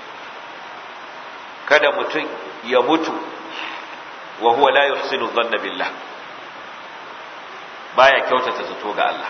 kada mutum ya mutu wa huwa la yuhsinu dhanna billah baya kyautata zato ga Allah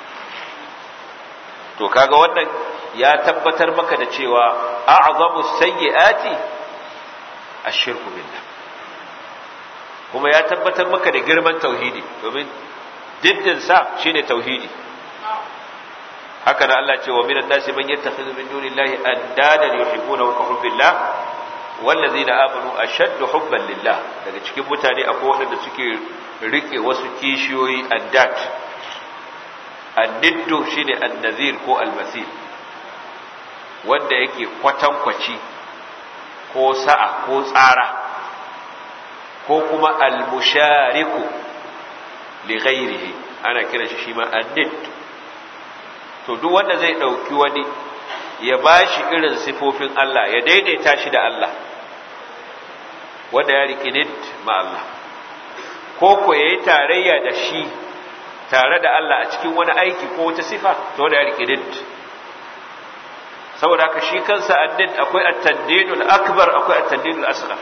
to kaga wannan ya tabbatar maka da cewa a'zamu sayyiati ash-shirku billah kuma ya tabbatar maka da girman tauhidi domin diddin sa shine tauhidi haka da Allah ce wa minan nasi man yattakhidhu min dunillahi andadan yuhibbuna ka hubbillah wallazina amanu ashaddu hubban lillah daga cikin mutane akwai waɗanda suke rike wasu kishiyoyi addat anniddu shine annazir ko almasir wanda yake kwatankwaci ko sa'a ko tsara ko kuma almushariku li ghairihi ana kiran shi shima annid to duk wanda zai dauki wani ya bashi irin sifofin Allah ya daidaita shi da Allah wanda ya riki nid ma Allah ko ko yayi tarayya da shi tare da Allah a cikin wani aiki ko wata sifa to wanda ya riki nid saboda haka shi kansa annid akwai at-tandidul akbar akwai at-tandidul asghar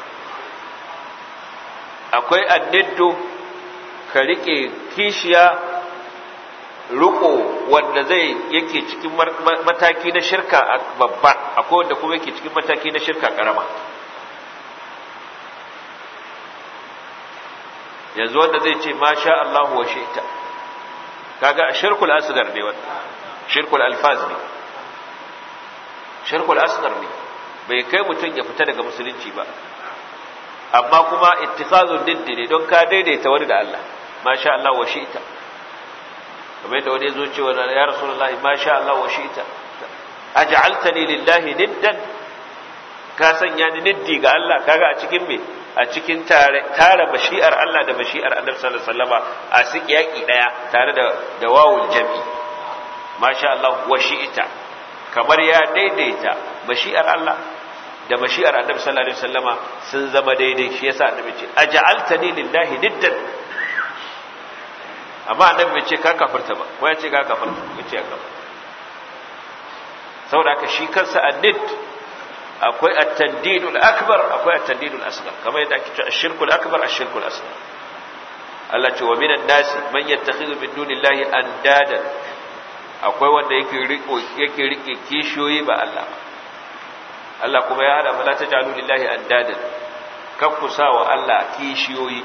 akwai anniddo ka rike kishiya riko wanda zai yake cikin mataki na shirka babba akwai wanda kuma yake cikin mataki na shirka karama yanzu wanda zai ce masha Allahu wa shi'ta kaga shirkul asghar ne wannan shirkul alfaz ne shirkul asghar ne bai kai mutun ya fita daga musulunci ba amma kuma ittikhazun diddi ne don ka daidaita wani da Allah masha Allah wa shi'ta kamar yadda wani zo cewa ya rasulullahi masha Allah wa shi'ta aj'altani lillahi niddan ka sanya ni niddi ga Allah kaga a cikin me a cikin tare tare mashi'ar Allah da mashi'ar Annabi sallallahu alaihi wasallama a siki yaki daya tare da da wawul jami masha Allah wa shi'ta kamar ya daidaita mashi'ar Allah da mashi'ar annabi sallallahu alaihi wasallama sun zama daidai shi yasa annabi ce aj'altani lillahi niddan amma annabi bai ce ka kafirta ba ko ya ce ka kafirta bai ce ka kafirta saboda haka shi kansa annid akwai at-tandidul akbar akwai at-tandidul asghar kamar yadda ake cewa ash-shirkul akbar ash-shirkul asghar Allah ce wa minan nasi man yattakhidhu min dunillahi andadan akwai wanda yake riko yake rike kishiyoyi ba Allah Allah kuma ya hada fala taj'alu lillahi andadan kan ku sa wa Allah kishiyoyi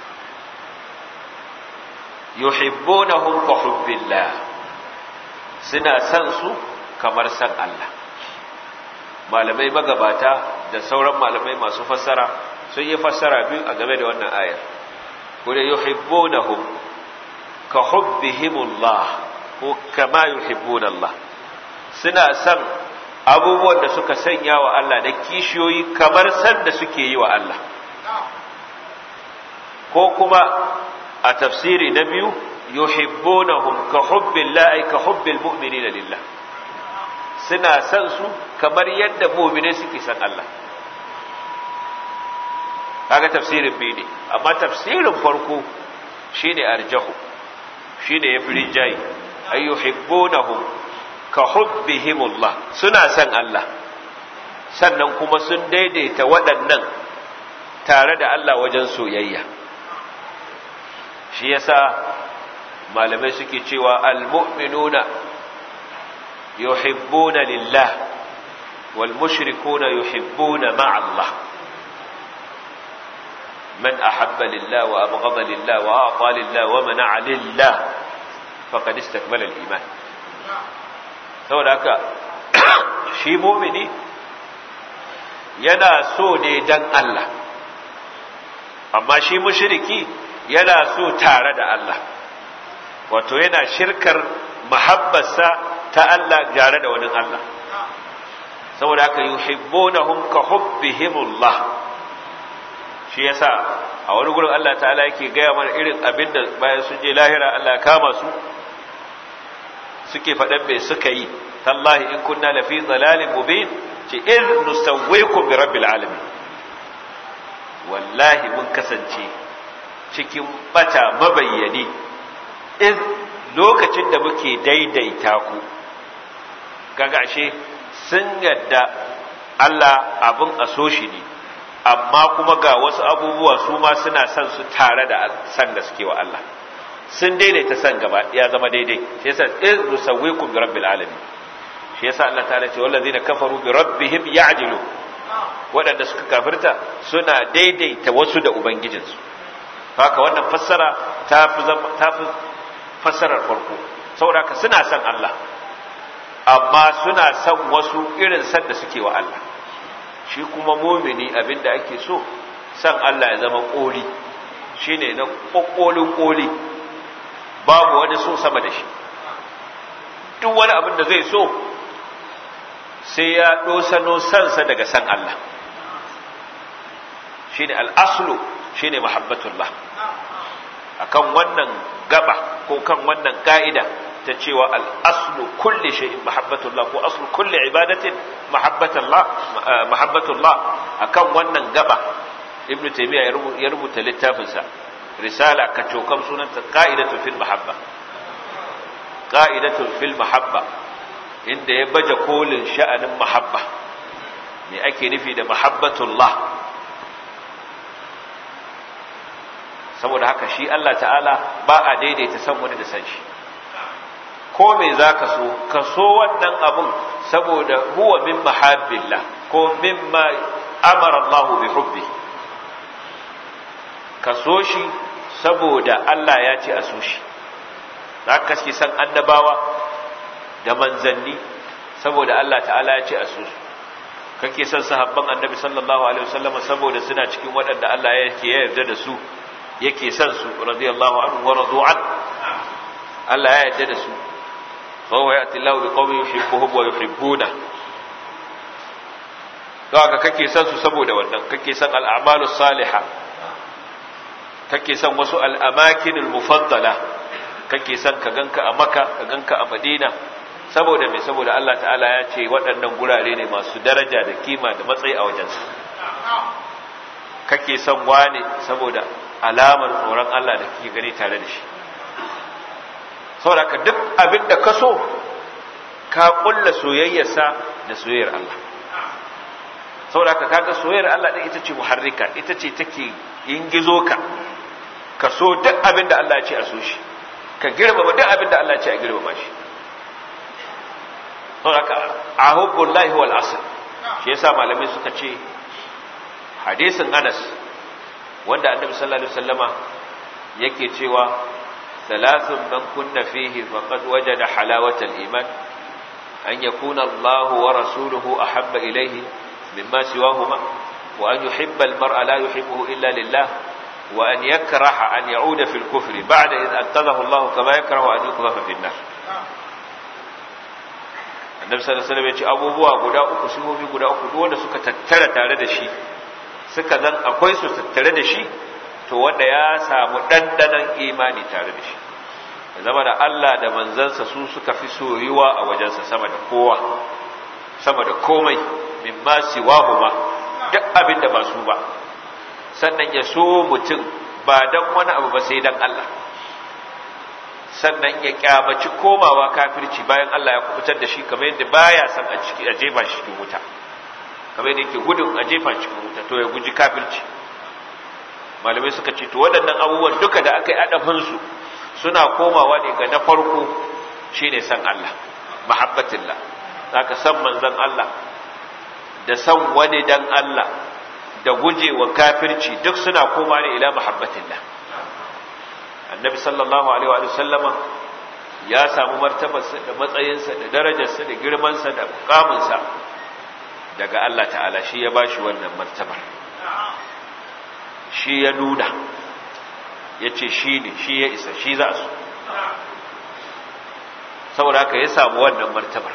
yuhibbunahum ka hubbillah suna san su kamar san Allah malamai magabata da sauran malamai masu fassara sun yi fassara biyu a game da wannan ayar kuma yuhibbunahum ka hubbihimullah ko kama yuhibbuna Allah suna san abubuwan da suka sanya wa Allah da kishiyoyi kamar san da suke yi wa Allah ko kuma a tafsiri na biyu yuhibbunahum ka hubbillah ay ka hubbil mu'minina lillah suna san su kamar yadda mu'mine suke san Allah kaga tafsirin biyu ne amma tafsirin farko shine arjahu shine yafi rinjayi ay yuhibbunahum ka hubbihimullah suna san Allah sannan kuma sun daidaita waɗannan tare da Allah wajen soyayya shi yasa malamai suke cewa almu'minuna yuhibbuna lillah wal mushrikuna yuhibbuna ma'a Allah man ahabba lillah wa abghada lillah wa a'ta lillah wa mana'a lillah faqad istakmala al-iman saboda haka shi mu'mini yana so ne dan Allah amma shi mushriki yana so tare da Allah wato yana shirkar mahabbarsa ta Allah tare da wani Allah saboda haka yuhibbunahum ka hubbihimullah shi yasa a wani gurin Allah ta'ala yake gaya mana irin abinda bayan sun je lahira Allah ya kama su suke faɗan me suka yi tallahi in kunna lafi dhalalin mubin ce in nusawwikum bi rabbil alamin wallahi mun kasance cikin bata mabayyani in lokacin da muke daidaita ku kaga ashe sun yadda Allah abin a so shi ne amma kuma ga wasu abubuwa su ma suna son su tare da san da suke wa Allah sun daidaita san gaba ya zama daidai shi yasa in nusawwikum bi rabbil alamin shi yasa Allah ta'ala ce wallazina kafaru bi rabbihim ya'dilu waɗanda suka kafirta suna daidaita wasu da ubangijinsu haka wannan fassara ta fi ta fi fassarar farko saboda ka suna son Allah amma suna son wasu irin san da suke wa Allah shi kuma mumini abinda ake so san Allah ya zama koli shine na kokkolin koli babu wani so sama da shi duk wani abin da zai so sai ya dosano sansa daga san Allah shine al-aslu shine mahabbatullah akan wannan gaba ko kan wannan ka'ida ta cewa al-aslu kulli shay'in mahabbatullah ko aslu kulli ibadatin mahabbatullah mahabbatullah akan wannan gaba ibn taymiya ya rubuta littafin sa risala ka cokam sunanta qa'idatu fil mahabba qa'idatu fil mahabba inda ya baje kolin sha'anin mahabba me ake nufi da mahabbatullah saboda haka shi Allah ta'ala ba a daidaita san wani da san shi ko me za ka so ka so wannan abun saboda huwa min mahabbillah ko mimma amara Allah bi hubbi ka so shi saboda Allah ya ce a so shi za ka kaske san annabawa da manzanni saboda Allah ta'ala ya ce a so su kake son sahabban annabi sallallahu alaihi wasallam saboda suna cikin waɗanda Allah yake yarda da su yake son su radiyallahu anhu wa radu an Allah ya yarda da su fa huwa ya'ti Allahu biqawmin yuhibbuhum wa yuhibbuna kaga kake son su saboda wannan kake son al'amalu salihah kake son wasu al'amakinul mufaddala kake son ka ganka a Makka ka ganka a Madina saboda me saboda Allah ta'ala ya ce waɗannan gurare ne masu daraja da kima da matsayi a wajensa kake son wane saboda alamar tsoron Allah da kake gani tare da shi saboda ka duk abin da ka so ka kulla soyayyarsa da soyayyar Allah saboda ka kaga soyayyar Allah din ita ce muharrika ita ce take ingizo ka ka so duk abin da Allah ya ce a so shi ka girmama duk abin da Allah ya ce a girmama shi saboda ka ahubbullahi wal asl shi yasa malamai suka ce hadisin Anas wanda Annabi sallallahu alaihi wasallama yake cewa thalathun man kunna fihi faqad wajada halawatal iman an yakuna Allahu wa rasuluhu ahabba ilayhi mimma siwahuma wa an yuhibba al-mar'a la yuhibbuhu illa lillah wa an yakraha an ya'uda fil kufri ba'da idh anqadhahu Allah kama yakrahu an yuqdhafa fi an-nar Annabi sallallahu alaihi wasallam ya ce abubuwa guda uku sihohi guda uku duk wanda suka tattara tare da shi suka zan akwai su tattare da shi to wanda ya samu dandanan imani tare da shi zama da Allah da manzansa su suka fi soyuwa a wajensa sama da kowa sama da komai mimma siwahuma duk abin da ba su ba sannan ya so mutum ba dan wani abu ba sai dan Allah sannan ya kyamaci komawa kafirci bayan Allah ya kubutar da shi kamar yadda baya san a ciki a jefa shi cikin wuta kamar yadda yake gudun a jefa cikin wuta to ya guji kafirci malamai suka ce to waɗannan abubuwan duka da aka yi adafinsu suna komawa ne ga na farko shine san Allah mahabbatillah zaka san manzon Allah da san wani dan Allah da gujewa kafirci duk suna koma ne ila mahabbatillah annabi sallallahu alaihi wa sallama ya samu martabarsa da matsayinsa da darajarsa da girmansa da mukaminsa daga Allah ta'ala shi ya bashi wannan martabar shi ya nuna ya ce shi ne shi ya isa shi za su saboda haka ya samu wannan martabar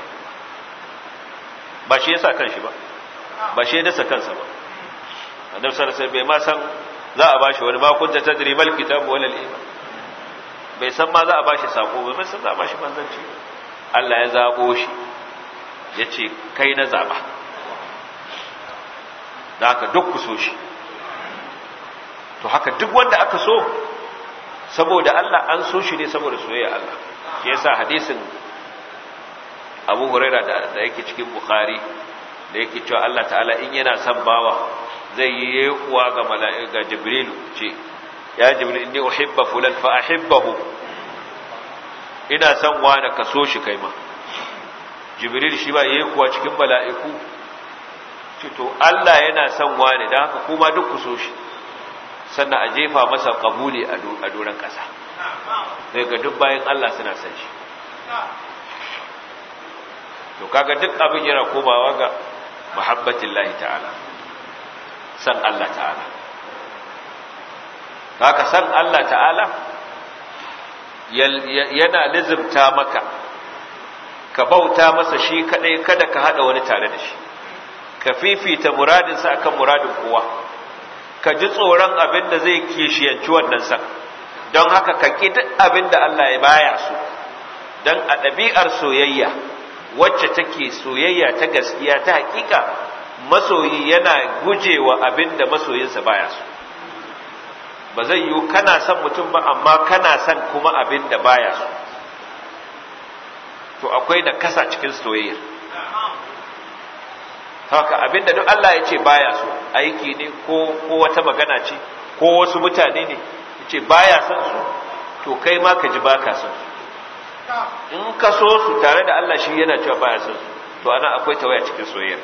ba shi ya sa kanshi ba ba shi ya dasa kansa ba annabi sallallahu alaihi bai ma san za a bashi wani makunta tadribal kitabu wal iman bai san ma za a bashi sako ba bai san za a bashi manzanci Allah ya zabo shi yace kai na zaba da haka duk ku so shi to haka duk wanda aka so saboda Allah an so shi ne saboda soyayya Allah shi yasa hadisin Abu Huraira da yake cikin Bukhari da yake cewa Allah ta'ala in yana son bawa zai yi kuwa ga mala'ika Jibril ce ya Jibril inni uhibba fulan fa ahibbahu ina son wani ka so shi kai ma Jibril shi ba yayi kuwa cikin mala'iku ce to Allah yana son wani dan haka kuma duk ku so shi sannan a jefa masa kabuli a doron ƙasa sai ga duk bayan Allah suna san shi to kaga duk abin yana komawa ga muhabbatin lahi ta'ala san Allah ta'ala haka san Allah ta'ala yana lizimta maka ka bauta masa shi kadai kada ka hada wani tare da shi ka fifita muradinsa akan muradin kowa ka ji tsoron abin da zai kishiyanci wannan san don haka ka ƙi duk abin da Allah ya baya su don a ɗabi'ar soyayya wacce take soyayya ta gaskiya ta hakika masoyi yana gujewa abin da masoyinsa baya su ba zai yiwu kana son mutum ba amma kana son kuma abin da baya su to akwai na kasa cikin soyayya haka abinda duk Allah ya ce baya so aiki ne ko ko wata magana ce ko wasu mutane ne yace baya son su to kai ma ka ji baka son su in ka so su tare da Allah shi yana cewa baya son su to ana akwai tawaya cikin soyayyar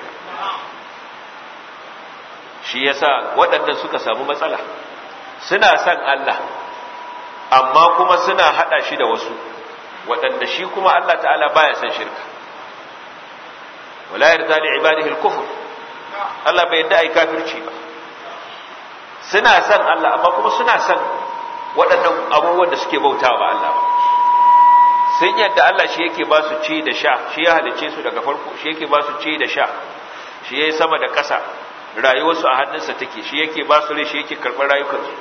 shi yasa waɗannan suka samu matsala suna son Allah amma kuma suna hada shi da wasu waɗanda shi kuma Allah ta'ala baya son shirka wala yarda li ibadihi al-kufr Allah bai yarda ai kafirci ba suna san Allah amma kuma suna san waɗannan abubuwan da suke bautawa Allah sun yadda Allah shi yake ba su ci da sha shi ya halice su daga farko shi yake ba su ci da sha shi yayi sama da ƙasa rayuwarsu a hannunsa take shi yake ba su rai shi yake karɓar rayukansu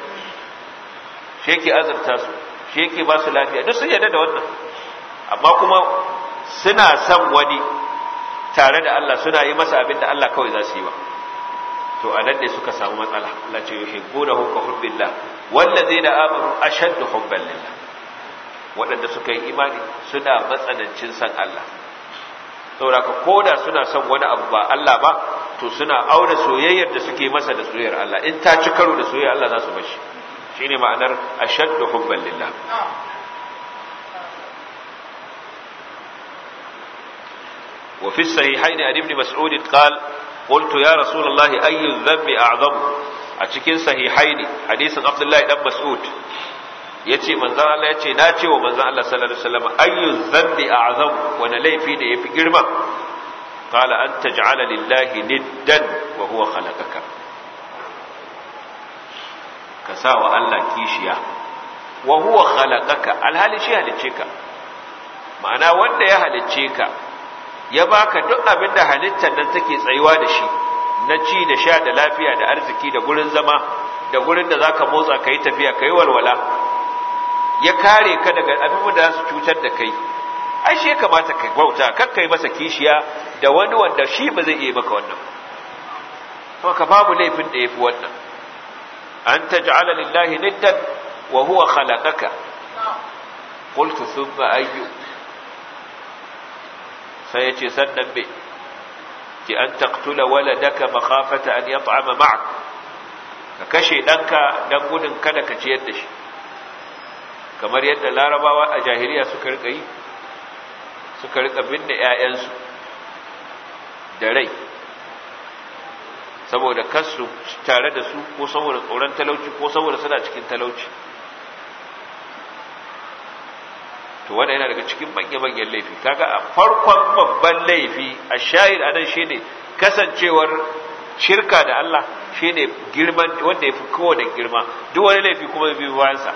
shi yake azurta su shi yake ba su lafiya duk sun yarda da wannan amma kuma suna son wani tare da Allah suna yi masa abin da Allah kawai za su yi ba to a nan ne suka samu matsala Allah ce yuhibbunahu ka hubbillah wallazina amanu ashaddu hubban lillah waɗanda suka yi imani suna matsanancin san Allah saboda ka koda suna son wani abu ba Allah ba to suna aure soyayyar da suke masa da soyayyar Allah in ta ci karo da soyayyar Allah za su bashi shine ma'anar ashaddu hubban lillah وفي الصحيحين عن ابن مسعود قال قلت يا رسول الله أي الذنب أعظم أتكين صحيحين حديث عبد الله بن مسعود yace manzon Allah yace na ce wa manzon Allah sallallahu alaihi wasallam ayyu dhanbi a'zam wani laifi ne yafi girma qala an taj'ala lillahi niddan wa huwa khalaqaka ka sa wa Allah kishiya wa huwa khalaqaka alhali shi halicce ka ma'ana wanda ya halicce ka ya baka duk abin da halittar nan take tsayuwa da shi na ci da sha da lafiya da arziki da gurin zama da gurin da zaka motsa kai tafiya kai walwala ya kare ka daga abin da za su cutar da kai ai shi ya kamata ka bauta kar kai masa kishiya da wani wanda shi ba zai iya maka wannan to ka babu laifin da yafi wannan an taj'ala lillahi niddan wa huwa khalaqaka qultu thumma ayyu sai ya ce sannan me ki an taktula waladaka makhafata an yat'ama ma'ak ka kashe ɗanka dan gudun kada ka ciyar da shi kamar yadda larabawa a jahiliya suka rika yi suka rika binne ƴaƴansu da rai saboda kasu tare da su ko saboda tsoron talauci ko saboda suna cikin talauci to wannan yana daga cikin manya-manyan laifi kaga a farkon babban laifi a shahid anan shine kasancewar shirka da Allah shine girman wanda yafi kowane girma duk wani laifi kuma biyo bayan sa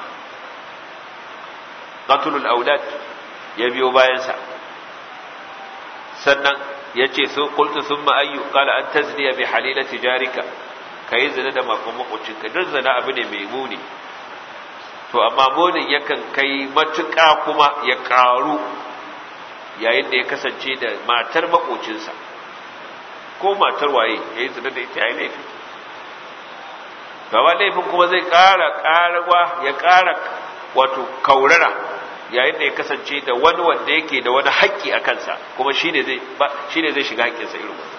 qatlul aulad ya biyo bayan sa sannan yace sun qultu thumma ayyu qala an tazniya bi halilati jarika kai zina da makon makocinka duk zina abu ne mai muni to amma munin yakan kai matuƙa kuma ya ƙaru yayin da ya kasance da matar makocinsa ko matar waye ya yi zina da ita ya yi laifi gaba laifin kuma zai ƙara ƙarawa ya ƙara wato kaurara yayin da ya kasance da wani wanda yake da wani haƙƙi a kansa kuma shi ne zai shiga haƙƙinsa irin wani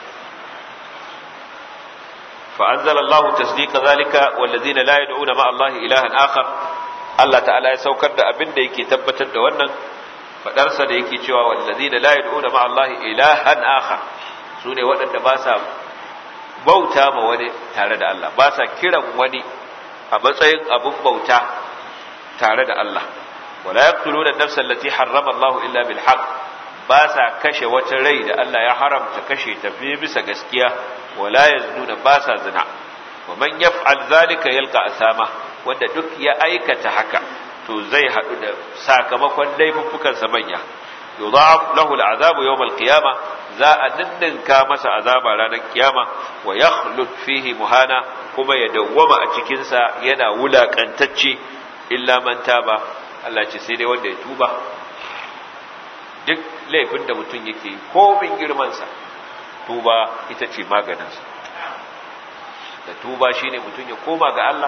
فأنزل الله تصديق ذلك والذين لا يدعون مع الله إلها آخر Allah ta'ala ya saukar da abin da yake tabbatar da wannan fadarsa da yake cewa wallazina la yad'una ma'a Allah ilahan akhar sune waɗanda ba sa bauta ma wani tare da Allah ba sa kiran wani a matsayin abun bauta tare da Allah wala yaqtuluna an-nafsa allati harrama Allah illa bil haqq ba sa kashe wata rai da Allah ya haramta kashe ta fi bisa gaskiya wala yaznuna ba sa zina wa man yaf'al dhalika yalqa asama wanda duk ya aikata haka to zai haɗu da sakamakon laifuffukansa manya yudha'af lahu al'azabu yawm al-qiyama za a ninninka masa azaba ranar kiyama wa yakhlud fihi muhana kuma ya dawwama a cikin sa yana wulakantacce illa man taba Allah ce sai dai wanda ya tuba duk laifin da mutum yake ko bin girman sa tuba ita ce maganin sa da tuba shine mutum ya koma ga Allah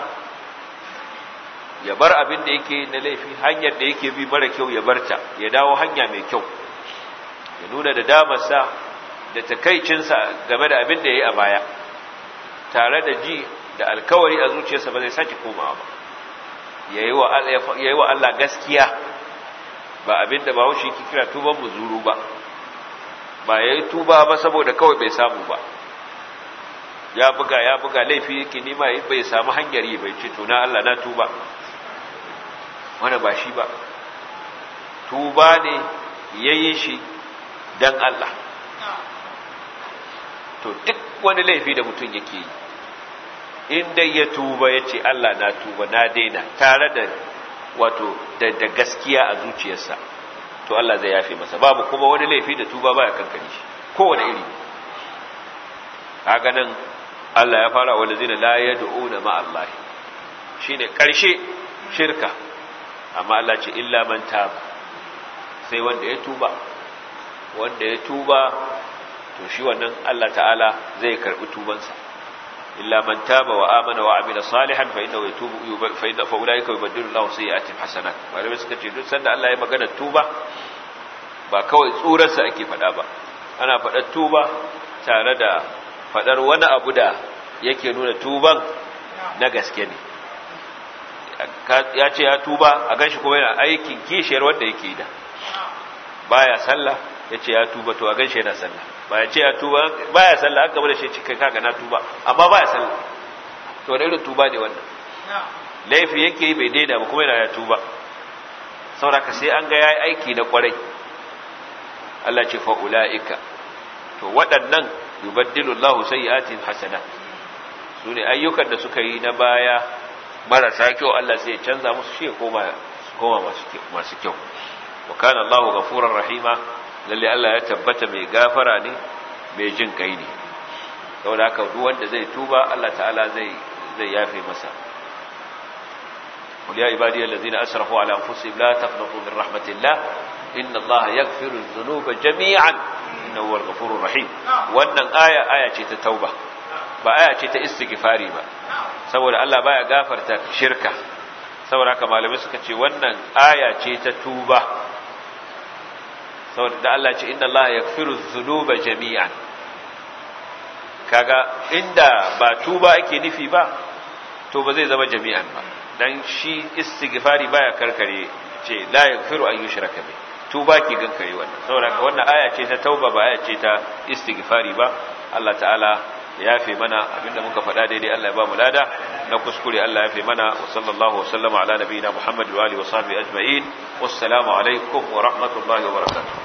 ya bar abin da yake na laifi hanyar da yake bi mara kyau ya barta ya dawo hanya mai kyau ya nuna da damarsa da takaicinsa game da abin da ya yi a baya tare da ji da alkawari a zuciyarsa ba zai sake komawa ba ya yi wa Allah gaskiya ba abin da ba wuce ki kira tuban muzuru ba ba ya yi tuba ba saboda kawai bai samu ba ya buga ya buga laifi yake nima bai samu hanyar yi bai ce tuna Allah na tuba wani ba shi ba tuba ne ya yi shi don Allah to duk wani laifi da mutum yake yi inda ya tuba ya ce Allah na tuba na daina tare da wato da, da gaskiya a zuciyarsa to Allah zai yafe masa babu kuma wani laifi da tuba baya kankani shi kowane iri kaga nan Allah ya fara wanda zina la yad'una ma Allah shine karshe shirka amma Allah ce illa man taba sai wanda ya tuba wanda ya tuba to shi wannan Allah ta'ala zai karbi tubansa illa man taba wa amana wa amila salihan fa innahu yatubu fa inna fa ulaika yubaddilu Allahu sayyi'atihim hasanat malamai suka ce duk sanda Allah ya magana tuba ba kawai tsurarsa ake faɗa ba ana faɗar tuba tare da faɗar wani abu da yake nuna tuban na gaske ne ya ce ya tuba a ganshi kuma yana aikin kishiyar wanda yake da baya sallah ya ce ya tuba to a ganshi yana sallah ba ya ce ya tuba baya sallah aka bada shi cikin kaga na tuba amma baya sallah to wani irin tuba ne wannan laifi yake bai daida ba kuma yana ya tuba sauraka sai an ga yayi aiki na kwarai Allah ce fa ulaika to waɗannan yubaddilu Allahu sayyi'atihim hasanat sune ayyukan da suka yi na baya marasa kyau Allah sai ya canza musu shi koma koma masu kyau wa kana Allahu ghafurur rahima lalle Allah ya tabbata mai gafara ne mai jin kai ne saboda haka duk wanda zai tuba Allah ta'ala zai zai yafe masa قل يا عبادي الذين أسرفوا على أنفسهم لا تقنطوا من رحمة الله إن الله يغفر الذنوب جميعا إنه هو الغفور الرحيم وأن آية آية تتوبة ba aya ce ta istighfari ba saboda Allah baya gafarta shirka saboda haka malamai suka ce wannan aya ce ta tuba saboda da Allah ce inna Allah yaghfiru dhunuba jami'an kaga inda ba tuba ake nufi ba to ba zai zama jami'an ba dan shi istighfari baya karkare ce la yaghfiru an yushraka bi tuba ki gankare wannan saboda haka wannan aya ce ta tauba ba aya ce ta istighfari ba Allah ta'ala ya fi mana abinda muka faɗa daidai Allah ya ba mu lada na kuskure Allah ya fi mana wa sallallahu wa sallama ala nabiyina Muhammad wa alihi wa sahbihi ajma'in wassalamu alaikum wa rahmatullahi wa barakatuh